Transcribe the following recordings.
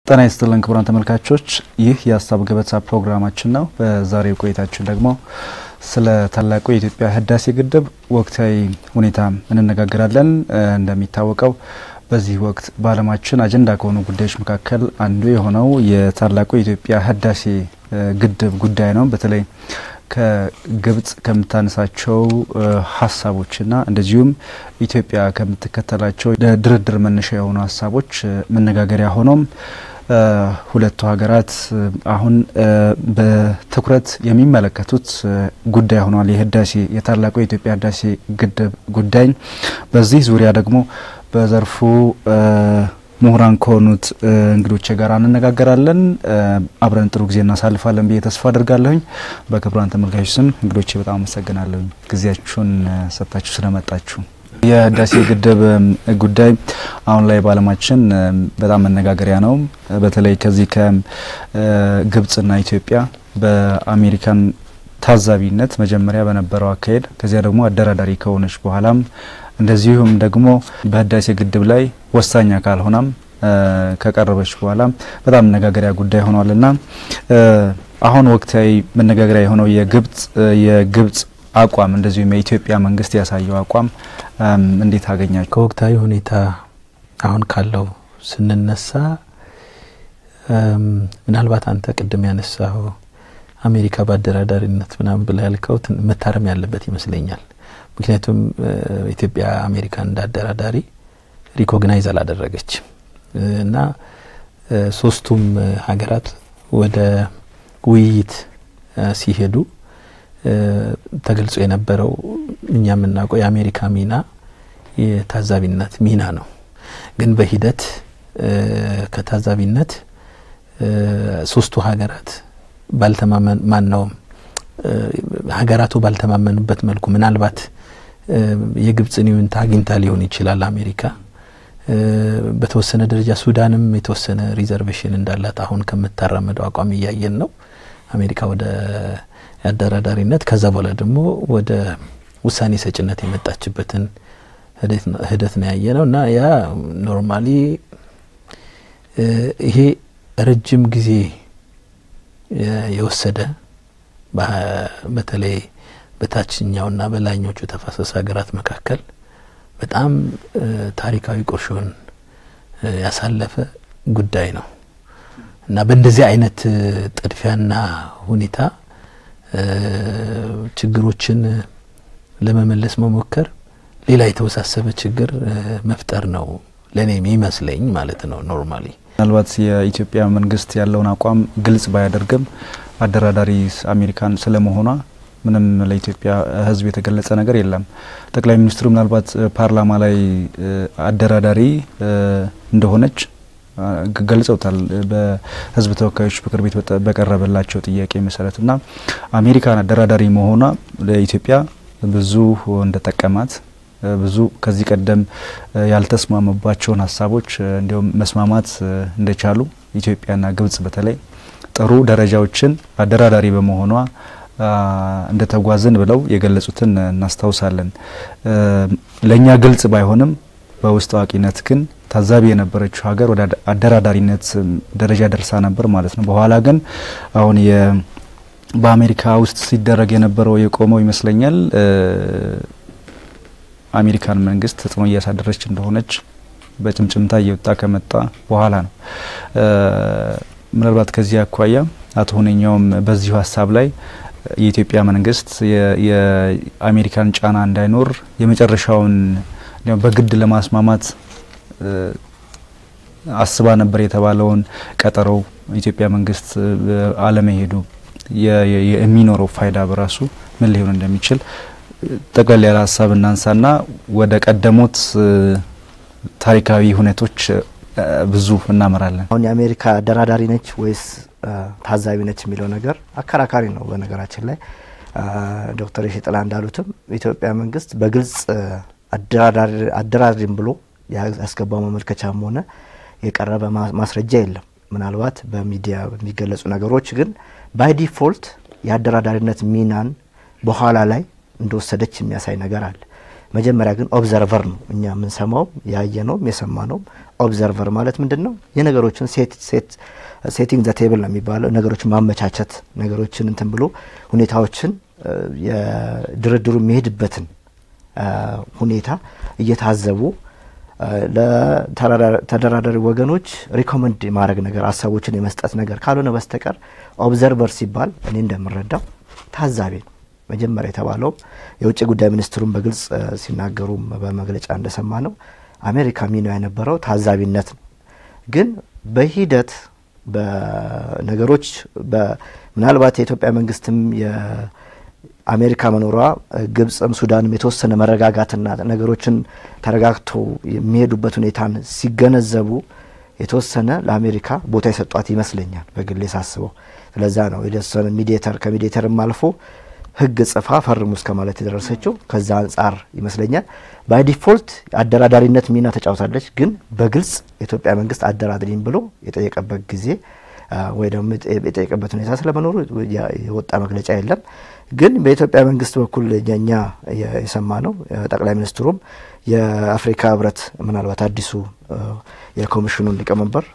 ጤና ይስጥልን ክቡራን ተመልካቾች፣ ይህ የሀሳብ ገበታ ፕሮግራማችን ነው። በዛሬው ቆይታችን ደግሞ ስለ ታላቁ የኢትዮጵያ ህዳሴ ግድብ ወቅታዊ ሁኔታ እንነጋገራለን። እንደሚታወቀው በዚህ ወቅት በዓለማችን አጀንዳ ከሆኑ ጉዳዮች መካከል አንዱ የሆነው የታላቁ የኢትዮጵያ ህዳሴ ግድብ ጉዳይ ነው። በተለይ ከግብጽ ከምታነሳቸው ሀሳቦችና እንደዚሁም ኢትዮጵያ ከምትከተላቸው ለድርድር መነሻ የሆኑ ሀሳቦች መነጋገሪያ ሆኖም ሁለቱ ሀገራት አሁን በትኩረት የሚመለከቱት ጉዳይ ሆኗል። የህዳሴ የታላቁ የኢትዮጵያ ህዳሴ ግድብ ጉዳይ። በዚህ ዙሪያ ደግሞ በዘርፉ ምሁራን ከሆኑት እንግዶቼ ጋር እንነጋገራለን። አብረን ጥሩ ጊዜ እናሳልፋለን ብዬ ተስፋ አድርጋለሁኝ። በክቡራን ተመልካቾች ስም እንግዶቼ በጣም አመሰግናለሁኝ ጊዜያችሁን ሰጥታችሁ ስለመጣችሁ። የህዳሴ ግድብ ጉዳይ አሁን ላይ በዓለማችን በጣም መነጋገሪያ ነው። በተለይ ከዚህ ከግብጽና ኢትዮጵያ በአሜሪካን ታዛቢነት መጀመሪያ በነበረው አካሄድ ከዚያ ደግሞ አደራዳሪ ከሆነች በኋላም እንደዚሁም ደግሞ በህዳሴ ግድብ ላይ ወሳኝ አካል ሆናም ከቀረበች በኋላ በጣም መነጋገሪያ ጉዳይ ሆኗልና አሁን ወቅታዊ መነጋገሪያ የሆነው የግብጽ የግብጽ አቋም እንደዚሁም የኢትዮጵያ መንግስት ያሳየው አቋም እንዴት አገኛችሁ? ከወቅታዊ ሁኔታ አሁን ካለው ስንነሳ ምናልባት አንተ ቅድም ያነሳው አሜሪካ በአደራዳሪነት ምናምን ብላ ያልከው መታረም ያለበት ይመስለኛል። ምክንያቱም ኢትዮጵያ አሜሪካን እንዳደራዳሪ ሪኮግናይዝ አላደረገችም እና ሶስቱም ሀገራት ወደ ውይይት ሲሄዱ ተገልጾ የነበረው እኛ የምናውቀው የአሜሪካ ሚና የታዛቢነት ሚና ነው። ግን በሂደት ከታዛቢነት ሶስቱ ሀገራት ባልተማመን ማን ነው ሀገራቱ ባልተማመኑበት መልኩ ምናልባት የግብጽን ይሁንታ አግኝታ ሊሆን ይችላል አሜሪካ። በተወሰነ ደረጃ ሱዳንም የተወሰነ ሪዘርቬሽን እንዳላት አሁን ከምታራመደው አቋም እያየን ነው። አሜሪካ ወደ አደራዳሪነት ከዛ በኋላ ደግሞ ወደ ውሳኔ ሰጭነት የመጣችበትን ሂደት ነው ያየ ነው እና ያ ኖርማሊ ይሄ ረጅም ጊዜ የወሰደ በተለይ በታችኛውና በላይኞቹ ተፋሰስ ሀገራት መካከል በጣም ታሪካዊ ቁርሾን ያሳለፈ ጉዳይ ነው እና በእንደዚህ አይነት ጥድፊያና ሁኔታ ችግሮችን ለመመለስ መሞከር ሌላ የተወሳሰበ ችግር መፍጠር ነው ለእኔ የሚመስለኝ ማለት ነው። ኖርማሊ ምናልባት የኢትዮጵያ መንግስት ያለውን አቋም ግልጽ ባያደርግም አደራዳሪ አሜሪካን ስለመሆኗ ምንም ለኢትዮጵያ ሕዝብ የተገለጸ ነገር የለም። ጠቅላይ ሚኒስትሩ ምናልባት ፓርላማ ላይ አደራዳሪ እንደሆነች ገልጸውታል። በህዝብ ተወካዮች ምክር ቤት በቀረበላቸው ጥያቄ መሰረት እና አሜሪካን አደራዳሪ መሆኗ ለኢትዮጵያ ብዙ እንደጠቀማት ብዙ ከዚህ ቀደም ያልተስማሙባቸውን ሀሳቦች እንዲሁም መስማማት እንደቻሉ ኢትዮጵያና ግብጽ በተለይ ጥሩ ደረጃዎችን አደራዳሪ በመሆኗ እንደተጓዝን ብለው የገለጹትን እናስታውሳለን። ለእኛ ግልጽ ባይሆንም በውስጥ አዋቂነት ግን ታዛቢ የነበረችው ሀገር ወደ አደራዳሪነት ደረጃ ደርሳ ነበር ማለት ነው። በኋላ ግን አሁን በአሜሪካ ውስጥ ሲደረግ የነበረው የቆመው ይመስለኛል አሜሪካን መንግስት ተጽዕኖ እያሳደረች እንደሆነች በጭምጭምታ እየወጣ ከመጣ በኋላ ነው። ምናልባት ከዚህ አኳያ አቶ ሁነኛውም በዚሁ ሀሳብ ላይ የኢትዮጵያ መንግስት የአሜሪካን ጫና እንዳይኖር የመጨረሻውን በግድ ለማስማማት አስባ ነበር የተባለውን ቀጠሮ ኢትዮጵያ መንግስት አለመሄዱ የሚኖረው ፋይዳ በራሱ ምን ሊሆን እንደሚችል ጠቅለል ያለ ሀሳብ እናንሳና ወደ ቀደሙት ታሪካዊ ሁኔቶች ብዙ እናመራለን። አሁን የአሜሪካ አደራዳሪ ነች ወይስ ታዛቢ ነች የሚለው ነገር አከራካሪ ነው። በነገራችን ላይ ዶክተር የሺጥላ እንዳሉትም የኢትዮጵያ መንግስት በግልጽ አደራዳሪም ብሎ ያስገባው መመልከቻም ሆነ የቀረበ ማስረጃ የለም። ምናልባት በሚዲያ የሚገለጹ ነገሮች ግን ባይ ዲፎልት የአደራዳሪነት ሚናን በኋላ ላይ እንደወሰደች የሚያሳይ ነገር አለ። መጀመሪያ ግን ኦብዘርቨር ነው እኛ የምንሰማውም ያየነውም የሰማነውም። ኦብዘርቨር ማለት ምንድን ነው? የነገሮችን ሴቲንግ ዘ ቴብል ነው የሚባለው። ነገሮችን ማመቻቸት፣ ነገሮችን እንትን ብሎ ሁኔታዎችን የድርድሩ የሚሄድበትን ሁኔታ እየታዘቡ ለተደራዳሪ ወገኖች ሪኮመንድ የማድረግ ነገር ሀሳቦችን የመስጠት ነገር ካልሆነ በስተቀር ኦብዘርቨር ሲባል እኔ እንደምረዳው ታዛቢ ነው። መጀመሪያ የተባለውም የውጭ ጉዳይ ሚኒስትሩን በግልጽ ሲናገሩም በመግለጫ እንደሰማ ነው አሜሪካ ሚና የነበረው ታዛቢነት ነው። ግን በሂደት በነገሮች ምናልባት የኢትዮጵያ መንግስትም የአሜሪካ መኖሯ ግብጽም ሱዳንም የተወሰነ መረጋጋትና ነገሮችን ተረጋግቶ የሚሄዱበት ሁኔታን ሲገነዘቡ የተወሰነ ለአሜሪካ ቦታ የሰጧት ይመስለኛል በግሌ ሳስበው። ስለዛ ነው የተወሰነ ሚዲየተር ከሚዲየተርም አልፎ ህግ ጽፋ ፈርሙ እስከ ማለት የደረሰችው ከዛ አንጻር ይመስለኛል። ባይ ዲፎልት አደራዳሪነት ሚና ተጫውታለች። ግን በግልጽ የኢትዮጵያ መንግስት አደራድሪኝ ብሎ የጠየቀበት ጊዜ ወይ ደግሞ የጠየቀበት ሁኔታ ስለመኖሩ የወጣ መግለጫ የለም። ግን በኢትዮጵያ መንግስት በኩል እኛ የሰማ ነው ጠቅላይ ሚኒስትሩም የአፍሪካ ህብረት ምናልባት አዲሱ የኮሚሽኑን ሊቀመንበር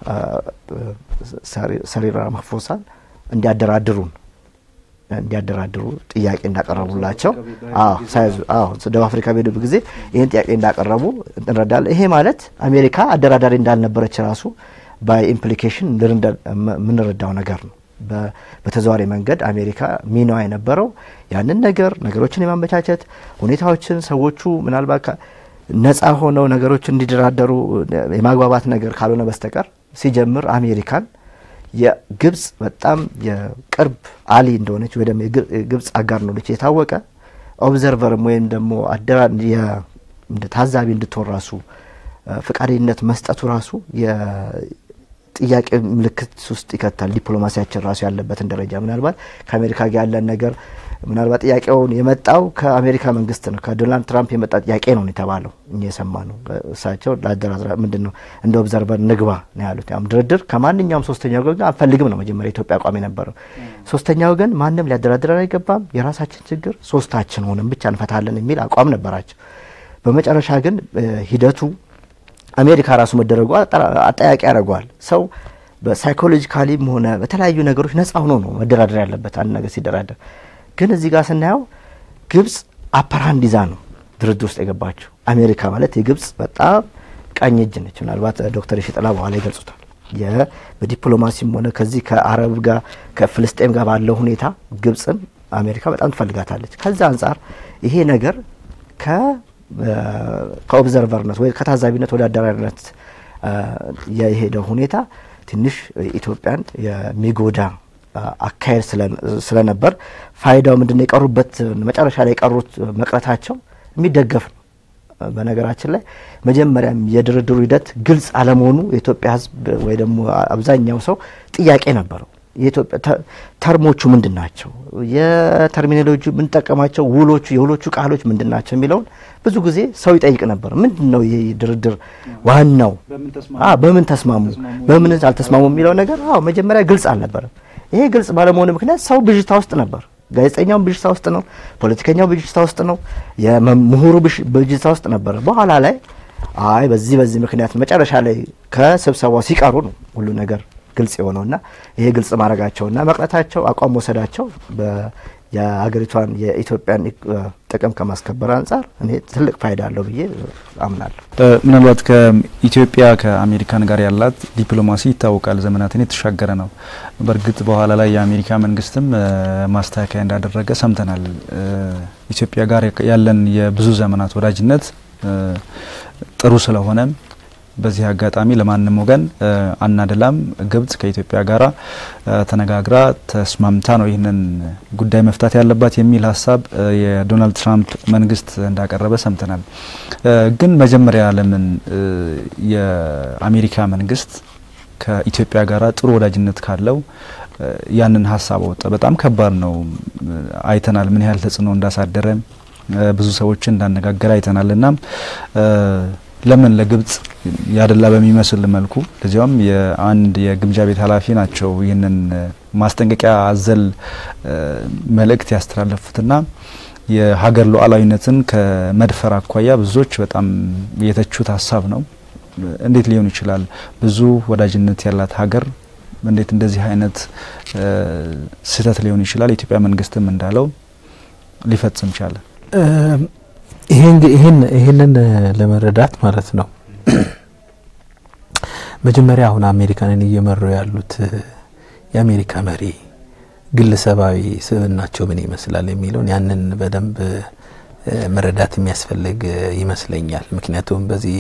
ሰሪር ራማፎሳን እንዲያደራድሩን እንዲያደራድሩ ጥያቄ እንዳቀረቡላቸው ሳይዙ ደቡብ አፍሪካ በሄዱ ጊዜ ይህን ጥያቄ እንዳቀረቡ እንረዳለን። ይሄ ማለት አሜሪካ አደራዳሪ እንዳልነበረች ራሱ በኢምፕሊኬሽን የምንረዳው ነገር ነው። በተዘዋሪ መንገድ አሜሪካ ሚናዋ የነበረው ያንን ነገር ነገሮችን የማመቻቸት ሁኔታዎችን ሰዎቹ ምናልባት ነጻ ሆነው ነገሮችን እንዲደራደሩ የማግባባት ነገር ካልሆነ በስተቀር ሲጀምር አሜሪካን የግብጽ በጣም የቅርብ አሊ እንደሆነች ወይ ደግሞ የግብጽ አጋር እንደሆነች የታወቀ ኦብዘርቨርም ወይም ደግሞ አደራ ታዛቢ እንድትሆን ራሱ ፈቃደኝነት መስጠቱ ራሱ የጥያቄ ምልክት ውስጥ ይከታል። ዲፕሎማሲያችን ራሱ ያለበትን ደረጃ ምናልባት ከአሜሪካ ጋር ያለን ነገር ምናልባት ጥያቄውን የመጣው ከአሜሪካ መንግስት ነው። ከዶናልድ ትራምፕ የመጣ ጥያቄ ነው የተባለው እኛ የሰማ ነው። እሳቸው ለአደራድራ ምንድን ነው እንደ ኦብዘርቨር ንግባ ነው ያሉት። ያም ድርድር ከማንኛውም ሶስተኛ ወገን አንፈልግም ነው መጀመሪያ ኢትዮጵያ አቋም የነበረው። ሶስተኛ ወገን ማንም ሊያደራድረን አይገባም፣ የራሳችን ችግር ሶስታችን ሆነን ብቻ እንፈታለን የሚል አቋም ነበራቸው። በመጨረሻ ግን ሂደቱ አሜሪካ ራሱ መደረጉ አጠያቂ ያደርገዋል። ሰው በሳይኮሎጂካሊም ሆነ በተለያዩ ነገሮች ነጻ ሆኖ ነው መደራደር ያለበት አንድ ነገር ሲደራደር ግን እዚህ ጋር ስናየው ግብጽ አፐርሃንድ ይዛ ነው ድርድር ውስጥ የገባችው። አሜሪካ ማለት የግብጽ በጣም ቀኝ እጅ ነች። ምናልባት ዶክተር የሺጥላ በኋላ ይገልጹታል። በዲፕሎማሲም ሆነ ከዚህ ከአረብ ጋር ከፍልስጤም ጋር ባለው ሁኔታ ግብጽን አሜሪካ በጣም ትፈልጋታለች። ከዛ አንጻር ይሄ ነገር ከኦብዘርቨርነት ወይ ከታዛቢነት ወደ አደራሪነት የሄደው ሁኔታ ትንሽ ኢትዮጵያን የሚጎዳ አካሄድ ስለነበር ፋይዳው ምንድነው? የቀሩበት መጨረሻ ላይ የቀሩት መቅረታቸው የሚደገፍ ነው። በነገራችን ላይ መጀመሪያም የድርድሩ ሂደት ግልጽ አለመሆኑ የኢትዮጵያ ሕዝብ ወይ ደግሞ አብዛኛው ሰው ጥያቄ ነበረው። ተርሞቹ ምንድን ናቸው? የተርሚኖሎጂ የምንጠቀማቸው ውሎቹ የውሎቹ ቃሎች ምንድን ናቸው የሚለውን ብዙ ጊዜ ሰው ይጠይቅ ነበር። ምንድን ነው ይህ ድርድር ዋናው? በምን ተስማሙ፣ በምን አልተስማሙ የሚለው ነገር አዎ መጀመሪያ ግልጽ አልነበረም። ይሄ ግልጽ ባለመሆኑ ምክንያት ሰው ብዥታ ውስጥ ነበር። ጋዜጠኛው ብዥታ ውስጥ ነው። ፖለቲከኛው ብዥታ ውስጥ ነው። የምሁሩ ብዥታ ውስጥ ነበር። በኋላ ላይ አይ በዚህ በዚህ ምክንያት መጨረሻ ላይ ከስብሰባው ሲቀሩ ነው ሁሉ ነገር ግልጽ የሆነውና ይሄ ግልጽ ማድረጋቸውና መቅረታቸው አቋም መውሰዳቸው የሀገሪቷን የኢትዮጵያን ጥቅም ከማስከበር አንጻር እኔ ትልቅ ፋይዳ አለው ብዬ አምናለሁ። ምናልባት ከኢትዮጵያ ከአሜሪካን ጋር ያላት ዲፕሎማሲ ይታወቃል፣ ዘመናትን የተሻገረ ነው። በእርግጥ በኋላ ላይ የአሜሪካ መንግስትም ማስተካከያ እንዳደረገ ሰምተናል። ኢትዮጵያ ጋር ያለን የብዙ ዘመናት ወዳጅነት ጥሩ ስለሆነ በዚህ አጋጣሚ ለማንም ወገን አናደላም። ግብጽ ከኢትዮጵያ ጋር ተነጋግራ ተስማምታ ነው ይህንን ጉዳይ መፍታት ያለባት የሚል ሀሳብ የዶናልድ ትራምፕ መንግስት እንዳቀረበ ሰምተናል። ግን መጀመሪያ ለምን የአሜሪካ መንግስት ከኢትዮጵያ ጋር ጥሩ ወዳጅነት ካለው ያንን ሀሳብ አወጣ? በጣም ከባድ ነው። አይተናል ምን ያህል ተጽዕኖ እንዳሳደረ ብዙ ሰዎችን እንዳነጋገረ አይተናል እና ለምን ለግብጽ ያደላ በሚመስል መልኩ ለዚያውም የአንድ የግምጃ ቤት ኃላፊ ናቸው ይህንን ማስጠንቀቂያ አዘል መልእክት ያስተላለፉትና የሀገር ሉዓላዊነትን ከመድፈር አኳያ ብዙዎች በጣም የተቹት ሀሳብ ነው። እንዴት ሊሆን ይችላል? ብዙ ወዳጅነት ያላት ሀገር እንዴት እንደዚህ አይነት ስህተት ሊሆን ይችላል? የኢትዮጵያ መንግስትም እንዳለው ሊፈጽም ቻለ? ይህንን ለመረዳት ማለት ነው መጀመሪያ አሁን አሜሪካንን እየመሩ ያሉት የአሜሪካ መሪ ግለሰባዊ ስብዕናቸው ምን ይመስላል የሚለውን ያንን በደንብ መረዳት የሚያስፈልግ ይመስለኛል። ምክንያቱም በዚህ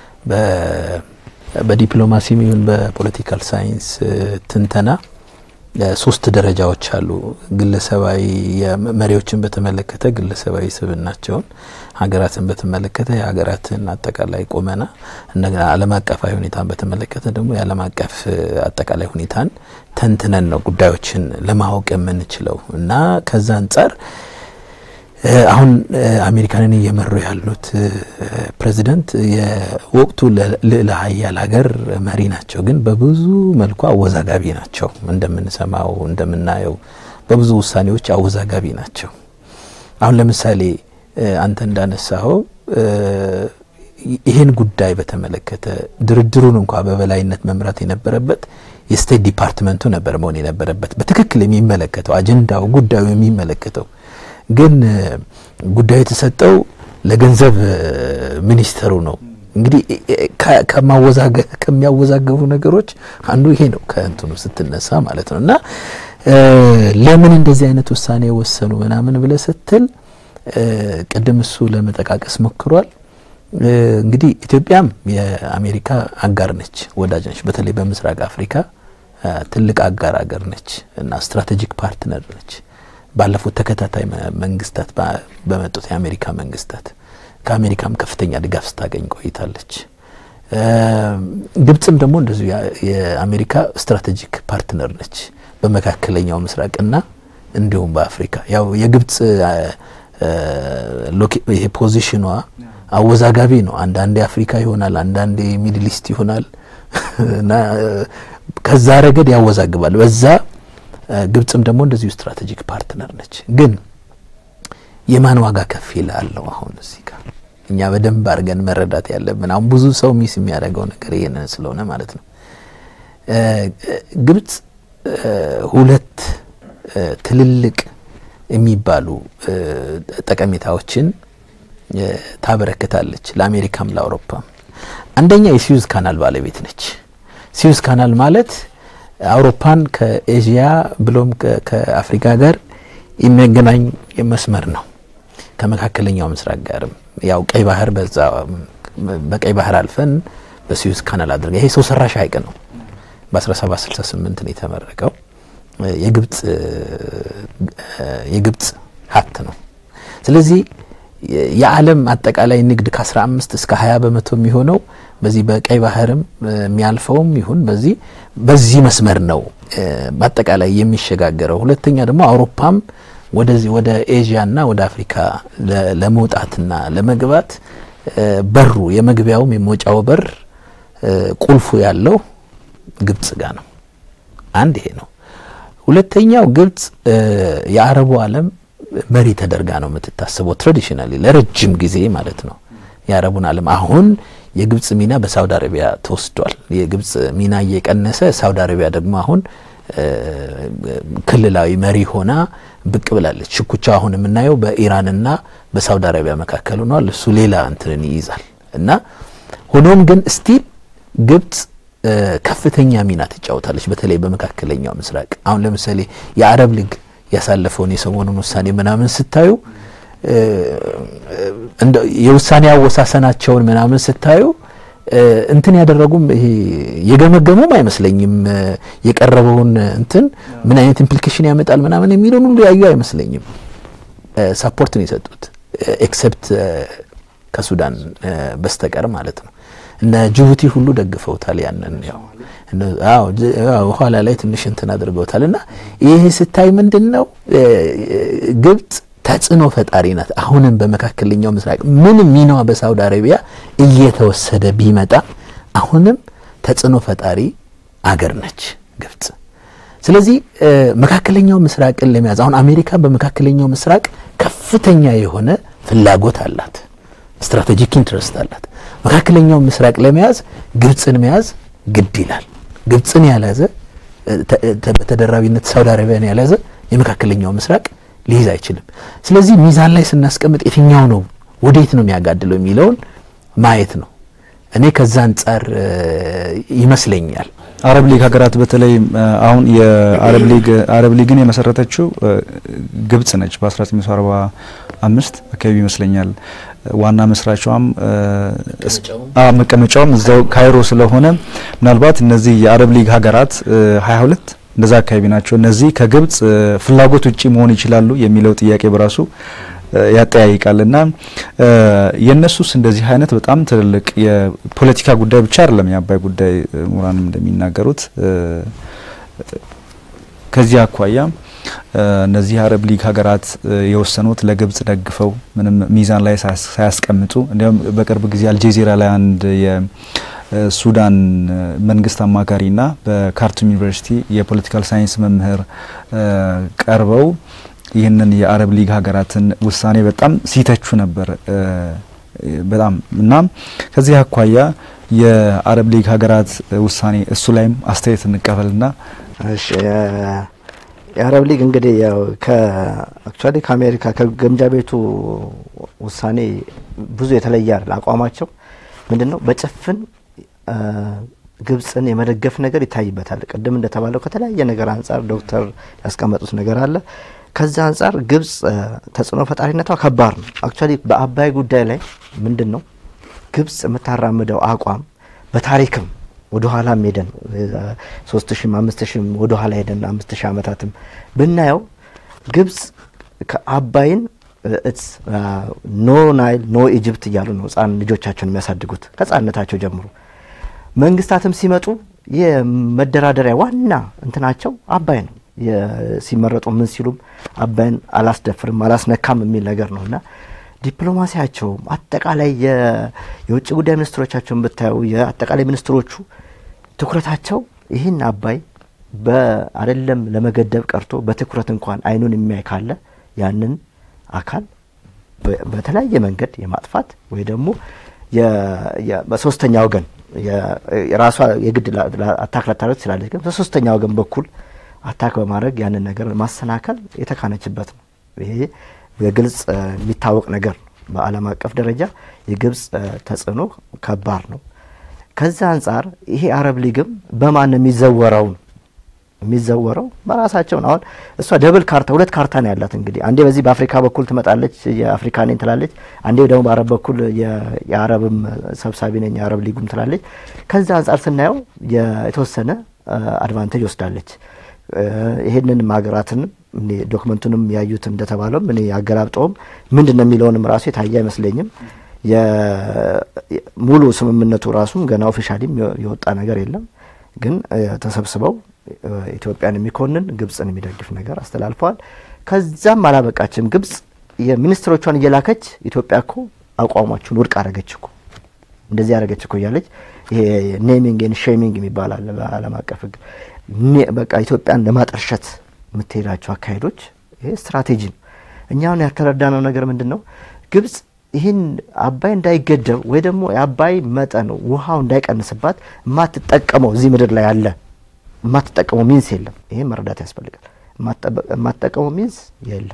በዲፕሎማሲም ይሁን በፖለቲካል ሳይንስ ትንተና ሶስት ደረጃዎች አሉ። ግለሰባዊ መሪዎችን በተመለከተ ግለሰባዊ ስብዕናቸውን፣ ሀገራትን በተመለከተ የሀገራትን አጠቃላይ ቁመና፣ እንደገና ዓለም አቀፋዊ ሁኔታን በተመለከተ ደግሞ የዓለም አቀፍ አጠቃላይ ሁኔታን ተንትነን ነው ጉዳዮችን ለማወቅ የምንችለው እና ከዛ አንጻር አሁን አሜሪካንን እየመሩ ያሉት ፕሬዚደንት የወቅቱ ልዕለ ሀያል ሀገር መሪ ናቸው። ግን በብዙ መልኩ አወዛጋቢ ናቸው። እንደምንሰማው እንደምናየው በብዙ ውሳኔዎች አወዛጋቢ ናቸው። አሁን ለምሳሌ አንተ እንዳነሳኸው ይህን ጉዳይ በተመለከተ ድርድሩን እንኳ በበላይነት መምራት የነበረበት የስቴት ዲፓርትመንቱ ነበር መሆን የነበረበት በትክክል የሚመለከተው አጀንዳው ጉዳዩ የሚመለከተው ግን ጉዳዩ የተሰጠው ለገንዘብ ሚኒስተሩ ነው። እንግዲህ ከሚያወዛገቡ ነገሮች አንዱ ይሄ ነው፣ ከእንትኑ ስትነሳ ማለት ነው። እና ለምን እንደዚህ አይነት ውሳኔ ወሰኑ ምናምን ብለ ስትል ቅድም እሱ ለመጠቃቀስ ሞክሯል። እንግዲህ ኢትዮጵያም የአሜሪካ አጋር ነች፣ ወዳጅ ነች። በተለይ በምስራቅ አፍሪካ ትልቅ አጋር አገር ነች እና ስትራቴጂክ ፓርትነር ነች። ባለፉት ተከታታይ መንግስታት በመጡት የአሜሪካ መንግስታት ከአሜሪካም ከፍተኛ ድጋፍ ስታገኝ ቆይታለች። ግብጽም ደግሞ እንደዚሁ የአሜሪካ ስትራቴጂክ ፓርትነር ነች በመካከለኛው ምስራቅና እንዲሁም በአፍሪካ ያው የግብጽ ይሄ ፖዚሽኗ አወዛጋቢ ነው። አንዳንዴ አፍሪካ ይሆናል፣ አንዳንዴ ሚድል ኢስት ይሆናል እና ከዛ ረገድ ያወዛግባል። በዛ ግብጽም ደግሞ እንደዚሁ ስትራቴጂክ ፓርትነር ነች። ግን የማን ዋጋ ከፍ ይላለው? አሁን እዚህ ጋር እኛ በደንብ አድርገን መረዳት ያለብን አሁን ብዙ ሰው ሚስ የሚያደርገው ነገር ይሄንን ስለሆነ ማለት ነው። ግብጽ ሁለት ትልልቅ የሚባሉ ጠቀሜታዎችን ታበረክታለች ለአሜሪካም ለአውሮፓም። አንደኛ የሲዩዝ ካናል ባለቤት ነች። ሲዩዝ ካናል ማለት አውሮፓን ከኤዥያ ብሎም ከአፍሪካ ጋር የሚያገናኝ መስመር ነው። ከመካከለኛው ምስራቅ ጋርም ያው ቀይ ባህር በዛ በቀይ ባህር አልፈን በሲዩዝ ካናል አድርገ ይሄ ሰው ሰራሽ ሀይቅ ነው። በ1768 ነው የተመረቀው። የግብጽ የግብጽ ሀብት ነው። ስለዚህ የዓለም አጠቃላይ ንግድ ከ15 እስከ 20 በመቶ የሚሆነው በዚህ በቀይ ባህርም የሚያልፈውም ይሁን በዚህ በዚህ መስመር ነው በአጠቃላይ የሚሸጋገረው። ሁለተኛ ደግሞ አውሮፓም ወደዚህ ወደ ኤዥያና ወደ አፍሪካ ለመውጣትና ለመግባት በሩ የመግቢያውም የመውጫው በር ቁልፉ ያለው ግብጽ ጋር ነው። አንድ ይሄ ነው። ሁለተኛው ግብጽ የአረቡ ዓለም መሪ ተደርጋ ነው የምትታስበው። ትራዲሽናሊ ለረጅም ጊዜ ማለት ነው የአረቡን ዓለም አሁን የግብጽ ሚና በሳውዲ አረቢያ ተወስዷል። የግብጽ ሚና እየቀነሰ ሳውዲ አረቢያ ደግሞ አሁን ክልላዊ መሪ ሆና ብቅ ብላለች። ሽኩቻ አሁን የምናየው በኢራንና በሳውዲ አረቢያ መካከል ሆኗል። እሱ ሌላ እንትንን ይይዛል እና ሆኖም ግን ስቲል ግብጽ ከፍተኛ ሚና ትጫወታለች፣ በተለይ በመካከለኛው ምስራቅ። አሁን ለምሳሌ የአረብ ሊግ ያሳለፈውን የሰሞኑን ውሳኔ ምናምን ስታዩ የውሳኔ አወሳሰናቸውን ምናምን ስታዩ እንትን ያደረጉም ይሄ የገመገሙም አይመስለኝም። የቀረበውን እንትን ምን አይነት ኢምፕሊኬሽን ያመጣል ምናምን የሚለውን ሁሉ ያዩ አይመስለኝም። ሳፖርት ነው የሰጡት ኤክሰፕት ከሱዳን በስተቀር ማለት ነው። እነ ጅቡቲ ሁሉ ደግፈውታል። ያንን ያው አዎ ኋላ ላይ ትንሽ እንትን አድርገውታል። እና ይሄ ስታይ ምንድን ነው ግብጽ ተጽዕኖ ፈጣሪ ናት። አሁንም በመካከለኛው ምስራቅ ምንም ሚናዋ በሳውዲ አረቢያ እየተወሰደ ቢመጣ አሁንም ተጽዕኖ ፈጣሪ አገር ነች ግብጽ። ስለዚህ መካከለኛው ምስራቅን ለመያዝ አሁን አሜሪካ በመካከለኛው ምስራቅ ከፍተኛ የሆነ ፍላጎት አላት፣ ስትራቴጂክ ኢንትረስት አላት። መካከለኛው ምስራቅ ለመያዝ ግብፅን መያዝ ግድ ይላል። ግብፅን ያልያዘ በተደራቢነት ሳውዲ አረቢያን ያልያዘ የመካከለኛው ምስራቅ ሊይዝ አይችልም። ስለዚህ ሚዛን ላይ ስናስቀምጥ የትኛው ነው ወዴት ነው የሚያጋድለው የሚለውን ማየት ነው። እኔ ከዛ አንጻር ይመስለኛል አረብ ሊግ ሀገራት በተለይ አሁን የአረብ ሊግ አረብ ሊግን የመሰረተችው ግብጽ ነች በ1945 አካባቢ ይመስለኛል። ዋና መስራቿም መቀመጫውም እዛው ካይሮ ስለሆነ ምናልባት እነዚህ የአረብ ሊግ ሀገራት 22 እንደዛ አካባቢ ናቸው። እነዚህ ከግብጽ ፍላጎት ውጪ መሆን ይችላሉ የሚለው ጥያቄ በራሱ ያጠያይቃል እና የእነሱስ እንደዚህ አይነት በጣም ትልልቅ የፖለቲካ ጉዳይ ብቻ አይደለም የአባይ ጉዳይ ምሁራንም እንደሚናገሩት ከዚህ አኳያ እነዚህ የአረብ ሊግ ሀገራት የወሰኑት ለግብጽ ደግፈው ምንም ሚዛን ላይ ሳያስቀምጡ እንዲያውም በቅርብ ጊዜ አልጄዚራ ላይ አንድ የሱዳን መንግስት አማካሪና በካርቱም ዩኒቨርሲቲ የፖለቲካል ሳይንስ መምህር ቀርበው ይህንን የአረብ ሊግ ሀገራትን ውሳኔ በጣም ሲተቹ ነበር። በጣም እና ከዚህ አኳያ የአረብ ሊግ ሀገራት ውሳኔ እሱ ላይም አስተያየት እንቀበልና እሺ የአረብ ሊግ እንግዲህ ያው ከአክቹዋሊ ከአሜሪካ ከግምጃ ቤቱ ውሳኔ ብዙ የተለየ አይደል። አቋማቸው ምንድን ነው? በጭፍን ግብጽን የመደገፍ ነገር ይታይበታል። ቅድም እንደተባለው ከተለያየ ነገር አንጻር ዶክተር ያስቀመጡት ነገር አለ። ከዛ አንጻር ግብጽ ተጽዕኖ ፈጣሪነቷ ከባድ ነው። አክቹዋሊ በአባይ ጉዳይ ላይ ምንድን ነው ግብጽ የምታራምደው አቋም በታሪክም ወደ ኋላም ሄደን ሶስት ሺም አምስት ሺም ወደ ኋላ ሄደን አምስት ሺህ ዓመታትም ብናየው ግብጽ ከአባይን ኖ ናይል ኖ ኢጅፕት እያሉ ነው ህጻን ልጆቻቸውን የሚያሳድጉት ከህጻንነታቸው ጀምሮ። መንግስታትም ሲመጡ የመደራደሪያ ዋና እንትናቸው አባይ ነው። ሲመረጡ ምን ሲሉም አባይን አላስደፍርም አላስነካም የሚል ነገር ነው እና ዲፕሎማሲያቸውም አጠቃላይ የውጭ ጉዳይ ሚኒስትሮቻቸውን ብታዩ የአጠቃላይ ሚኒስትሮቹ ትኩረታቸው ይህን አባይ በአደለም ለመገደብ ቀርቶ በትኩረት እንኳን አይኑን የሚያይ ካለ ያንን አካል በተለያየ መንገድ የማጥፋት ወይ ደግሞ በሶስተኛ ወገን የራሷ የግድ አታክ ላታደርግ ትችላለች፣ ግን በሶስተኛ ወገን በኩል አታክ በማድረግ ያንን ነገር ማሰናከል የተካነችበት ነው። ይሄ በግልጽ የሚታወቅ ነገር ነው። በዓለም አቀፍ ደረጃ የግብጽ ተጽዕኖ ከባድ ነው። ከዛ አንጻር ይሄ አረብ ሊግም በማን የሚዘወረው ነው የሚዘወረው በራሳቸውን አሁን እሷ ደብል ካርታ ሁለት ካርታ ነው ያላት። እንግዲህ አንዴ በዚህ በአፍሪካ በኩል ትመጣለች የአፍሪካ ነኝ ትላለች፣ አንዴ ደግሞ በአረብ በኩል የአረብም ሰብሳቢ ነኝ የአረብ ሊጉም ትላለች። ከዛ አንጻር ስናየው የተወሰነ አድቫንቴጅ ወስዳለች። ይሄንንም ሀገራትን ዶክመንቱንም ያዩት እንደተባለውም እኔ ያገላብጠውም ምንድን ነው የሚለውንም ራሱ የታየ አይመስለኝም። ሙሉ ስምምነቱ ራሱም ገና ኦፊሻሊም የወጣ ነገር የለም። ግን ተሰብስበው ኢትዮጵያን የሚኮንን ግብጽን የሚደግፍ ነገር አስተላልፈዋል። ከዛም አላበቃችም። ግብጽ የሚኒስትሮቿን እየላከች ኢትዮጵያ እኮ አቋማችሁን ውድቅ አደረገች እኮ እንደዚህ ያደረገች እኮ እያለች ይሄ ኔሚንግ ኤንድ ሼሚንግ የሚባል አለ በዓለም አቀፍ ሕግ በቃ ኢትዮጵያን ለማጠርሸት የምትሄዳቸው አካሄዶች ይሄ ስትራቴጂ ነው። እኛ አሁን ያልተረዳነው ነገር ምንድን ነው? ግብጽ ይህን አባይ እንዳይገደብ ወይ ደግሞ የአባይ መጠን ውሃው እንዳይቀንስባት የማትጠቀመው እዚህ ምድር ላይ ያለ የማትጠቀመው ሚንስ የለም። ይሄ መረዳት ያስፈልጋል። የማትጠቀመው ሚንስ የለም።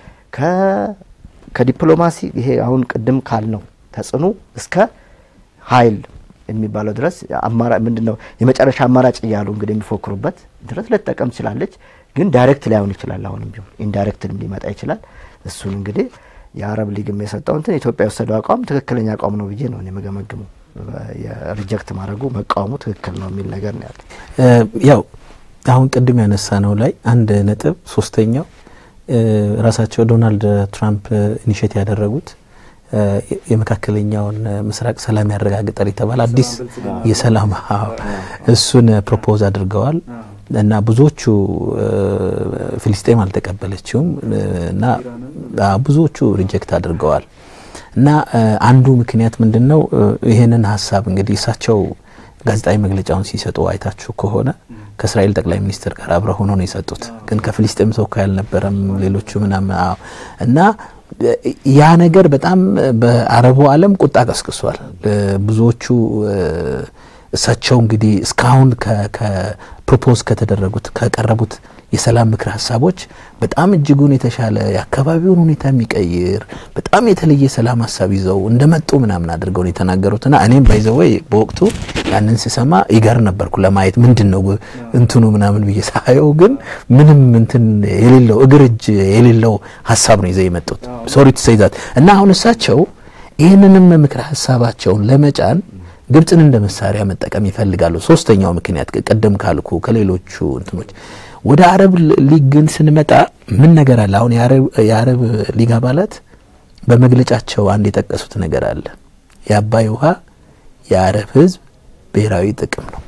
ከዲፕሎማሲ ይሄ አሁን ቅድም ካልነው ተጽዕኖ እስከ ኃይል የሚባለው ድረስ አማራጭ ምንድን ነው የመጨረሻ አማራጭ እያሉ እንግዲህ የሚፎክሩበት ድረስ ልትጠቀም ትችላለች። ግን ዳይሬክት ላይሆን ይችላል። አሁንም ቢሆን ኢንዳይሬክት ሊመጣ ይችላል። እሱን እንግዲህ የአረብ ሊግም የሰጠው እንትን ኢትዮጵያ የወሰደው አቋም ትክክለኛ አቋም ነው ብዬ ነው የምገመግመው። ሪጀክት ማድረጉ መቃወሙ ትክክል ነው የሚል ነገር ነው ያለ። ያው አሁን ቅድም ያነሳ ነው ላይ አንድ ነጥብ ሶስተኛው ራሳቸው ዶናልድ ትራምፕ ኢኒሼት ያደረጉት የመካከለኛውን ምስራቅ ሰላም ያረጋግጣል የተባለ አዲስ የሰላም እሱን ፕሮፖዝ አድርገዋል እና ብዙዎቹ ፊልስጤም አልተቀበለችውም እና ብዙዎቹ ሪጀክት አድርገዋል። እና አንዱ ምክንያት ምንድን ነው? ይህንን ሀሳብ እንግዲህ እሳቸው ጋዜጣዊ መግለጫውን ሲሰጡ አይታችሁ ከሆነ ከእስራኤል ጠቅላይ ሚኒስትር ጋር አብረው ሆኖ ነው የሰጡት። ግን ከፍልስጤም ተወካይ አልነበረም። ሌሎቹ ምናምን እና ያ ነገር በጣም በአረቡ ዓለም ቁጣ ቀስቅሷል። ብዙዎቹ እሳቸው እንግዲህ እስካሁን ከፕሮፖዝ ከተደረጉት ከቀረቡት የሰላም ምክር ሀሳቦች በጣም እጅጉን የተሻለ የአካባቢውን ሁኔታ የሚቀይር በጣም የተለየ ሰላም ሀሳብ ይዘው እንደመጡ ምናምን አድርገው ነው የተናገሩትና እኔም ባይዘወይ በወቅቱ ያንን ስሰማ ይገር ነበርኩ ለማየት ምንድን ነው እንትኑ ምናምን ብዬ ሳየው፣ ግን ምንም እንትን የሌለው እግር እጅ የሌለው ሀሳብ ነው ይዘው የመጡት ሶሪ ትሰይዛት እና አሁን እሳቸው ይህንንም ምክር ሀሳባቸውን ለመጫን ግብፅን እንደ መሳሪያ መጠቀም ይፈልጋሉ። ሶስተኛው ምክንያት ቅድም ካልኩ ከሌሎቹ እንትኖች ወደ አረብ ሊግ ግን ስንመጣ ምን ነገር አለ? አሁን የአረብ ሊግ አባላት በመግለጫቸው አንድ የጠቀሱት ነገር አለ። የአባይ ውሃ የአረብ ሕዝብ ብሔራዊ ጥቅም ነው።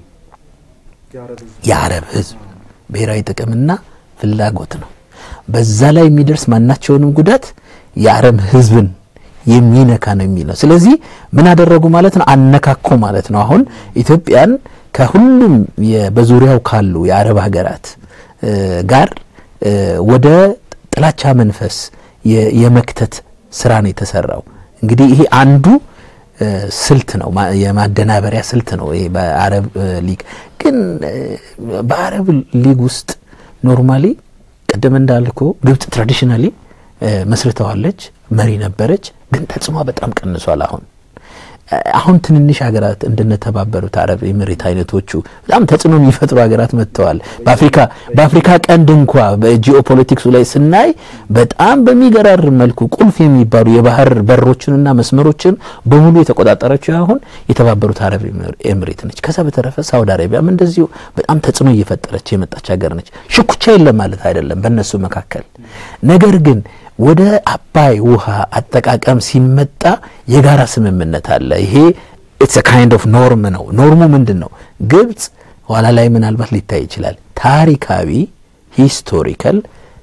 የአረብ ሕዝብ ብሔራዊ ጥቅምና ፍላጎት ነው። በዛ ላይ የሚደርስ ማናቸውንም ጉዳት የአረብ ሕዝብን የሚነካ ነው የሚለው። ስለዚህ ምን አደረጉ ማለት ነው? አነካኮ ማለት ነው። አሁን ኢትዮጵያን ከሁሉም በዙሪያው ካሉ የአረብ ሀገራት ጋር ወደ ጥላቻ መንፈስ የመክተት ስራ ነው የተሰራው። እንግዲህ ይሄ አንዱ ስልት ነው፣ የማደናበሪያ ስልት ነው። ይሄ በአረብ ሊግ ግን በአረብ ሊግ ውስጥ ኖርማሊ ቅድም እንዳልኩ ግብጽ ትራዲሽናሊ መስርተዋለች፣ መሪ ነበረች። ግን ተጽዕኖ በጣም ቀንሷል። አሁን አሁን ትንንሽ ሀገራት እንደነተባበሩት አረብ ኤምሬት አይነቶቹ በጣም ተጽዕኖ የሚፈጥሩ ሀገራት መጥተዋል። በአፍሪካ በአፍሪካ ቀንድ እንኳ በጂኦፖለቲክሱ ላይ ስናይ በጣም በሚገራርም መልኩ ቁልፍ የሚባሉ የባህር በሮችንና መስመሮችን በሙሉ የተቆጣጠረችው አሁን የተባበሩት አረብ ኤምሬት ነች። ከዛ በተረፈ ሳውዲ አረቢያም እንደዚሁ በጣም ተጽዕኖ እየፈጠረች የመጣች ሀገር ነች። ሽኩቻ የለም ማለት አይደለም በእነሱ መካከል ነገር ግን ወደ አባይ ውሃ አጠቃቀም ሲመጣ የጋራ ስምምነት አለ። ይሄ ኢትስ ካይንድ ኦፍ ኖርም ነው። ኖርሙ ምንድን ነው? ግብጽ ኋላ ላይ ምናልባት ሊታይ ይችላል ታሪካዊ ሂስቶሪካል